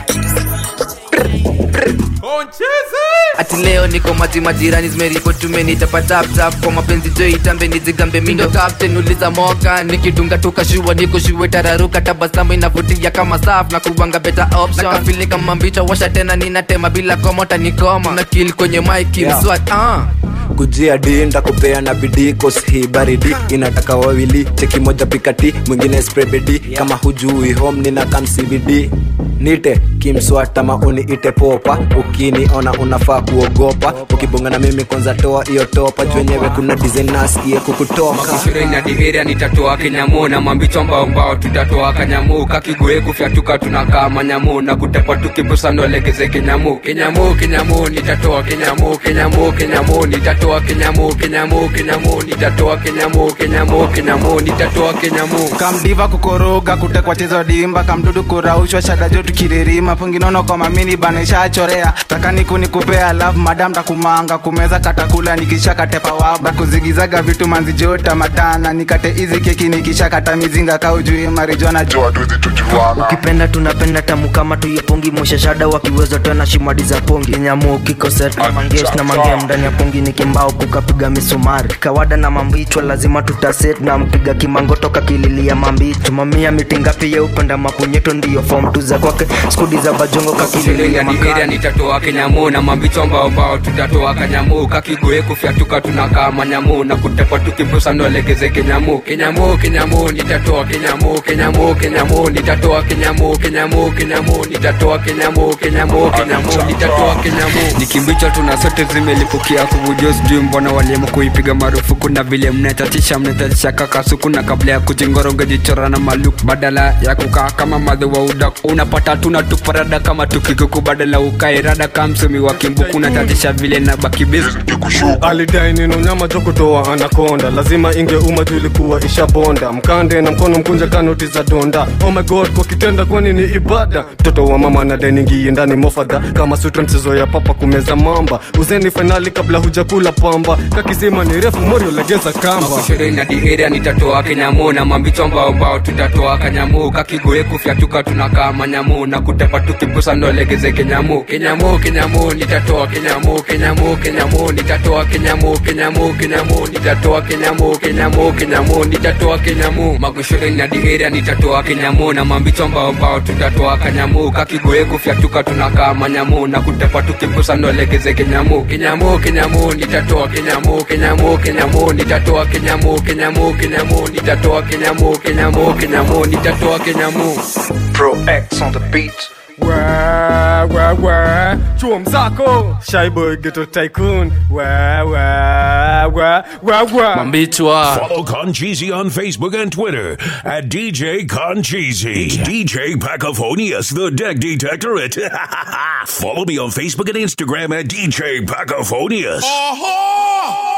ati leo niko maji majirani zimeripot tumenitapataptap kwa mapenzi jo itambe nijigambe mindo captain uliza moka nikidunga tukashua niko shue tararuka tabasamu inavutia kama saf na kuwanga better option nakafili kama mbicha washa tena ninatema bila komota nikoma na kill kwenye mike Yeah. mswat ah nimekujia di ntakupea na bidii kos hii baridi inataka wawili cheki moja pikati mwingine sprebedi kama hujui home nina kam cbd nite kimswata mauni ite popa ukiniona unafaa kuogopa ukibonga na mimi kwanza toa hiyo topa jwenyewe kuna design nasikie kukutoka makishireni na diheria nitatoa kinyamu na mambicho mbao mbao tutatoa kanyamu kakigoe kufyatuka tunakaa manyamu na kutepa tukibusano legeze kinyamu kinyamu kinyamu nitatoa kinyamu kinyamu kinyamu nitatoa kinyamu kinyamu kinyamu nitatoa kinyamu kinyamu kinyamu nitatoa kinyamu kamdiva kukoroga kutekwa chezo dimba kamdudu kuraushwa shadajo tukiririma punginono kwa mamini banishachorea takani kunikupea love madam takumanga kumeza katakula nikisha katepa waba kuzigizaga vitu manzijota matana nikate hizi keki nikisha kata mizinga kaujui marijona jua duzi tujuana ukipenda tunapenda tamu kama tuipongi moshashada wakiweza tena shimadi za pongi nyamu kikoset na mangesh na mangem ndani ya pongi ni kimbao kukapiga misumari kawada na mambichwa lazima tutaset na mpiga kimango toka kililia mambicho mamia miti ngapi ye upenda mapunyeto ndiyo fom tu za kwake skudi za bajongo kakililia nigeria makali nitatoa kinyamu na mambicho mbao mbao tutatoa kanyamu kakigoe kufyatuka tunakaa manyamu na kutepa tukibusano legeze kinyamu kinyamu kinyamu nitatoa kinyamu kinyamu kinyamu nitatoa kinyamu kinyamu kinyamu nitatoa kinyamu kinyamu kinyamu nitatoa kinyamu ni kimbicho tuna sote zimelipukia kuvujo sijui mbona walimu kuipiga marufuku na vile mnetatisha mnetatisha kakasuku na kabla ya kuchingoroga jichora na maluk badala ya kukaa kama madhe wa udak unapata tuna tuparada kama tukikuku badala ukae rada kamsumi wa kimbuku unatatisha vile na bakibiz alidai nino nyama jo kutoa anakonda lazima ingeuma juu ilikuwa ishabonda mkande na mkono mkunja kanoti za donda oh my god kwa kitenda kwani ni ibada mtoto wa mama na deningie ndani mofadha kama sutra mchezo ya papa kumeza mamba uzeni fainali kabla hujakula pamba kakisema ni refu morio legeza kamba makushireni na diheria nitatoa kinyamu na mambicho mbao mbao tutatoa kanyamu kakigoe kufyatuka tunakaa manyamu na kutepa tukibusano legeze kinyamu kinyamu kinyamu nitatoa kinyamu kinyamu kinyamu nitatoa kinyamu kinyamu kinyamu nitatoa kinyamu kinyamu kinyamu nitatoa kinyamu makushireni na diheria nitatoa kinyamu na mambicho mbao mbao tutatoa kanyamu kakigoe kufyatuka tunakaa manyamu na kutepa tukibusano legeze kinyamu kinyamu kinyamu nitatoa kinyamu kinyamu kinyamu nitatoa kinyamu kinyamu kinyamu nitatoa kinyamu kinyamu kinyamu nitatoa kinyamu Pro X on the beat. Wah, wah, wah. chuo mzako shaiboy geto tycoon Wah, wah, wah, wah, wah. Follow Concheesy on Facebook and Twitter at DJ Concheesy. It's DJ Pacophonius, the Deck Detectorate. Follow me on Facebook and Instagram at DJ Pacophonius.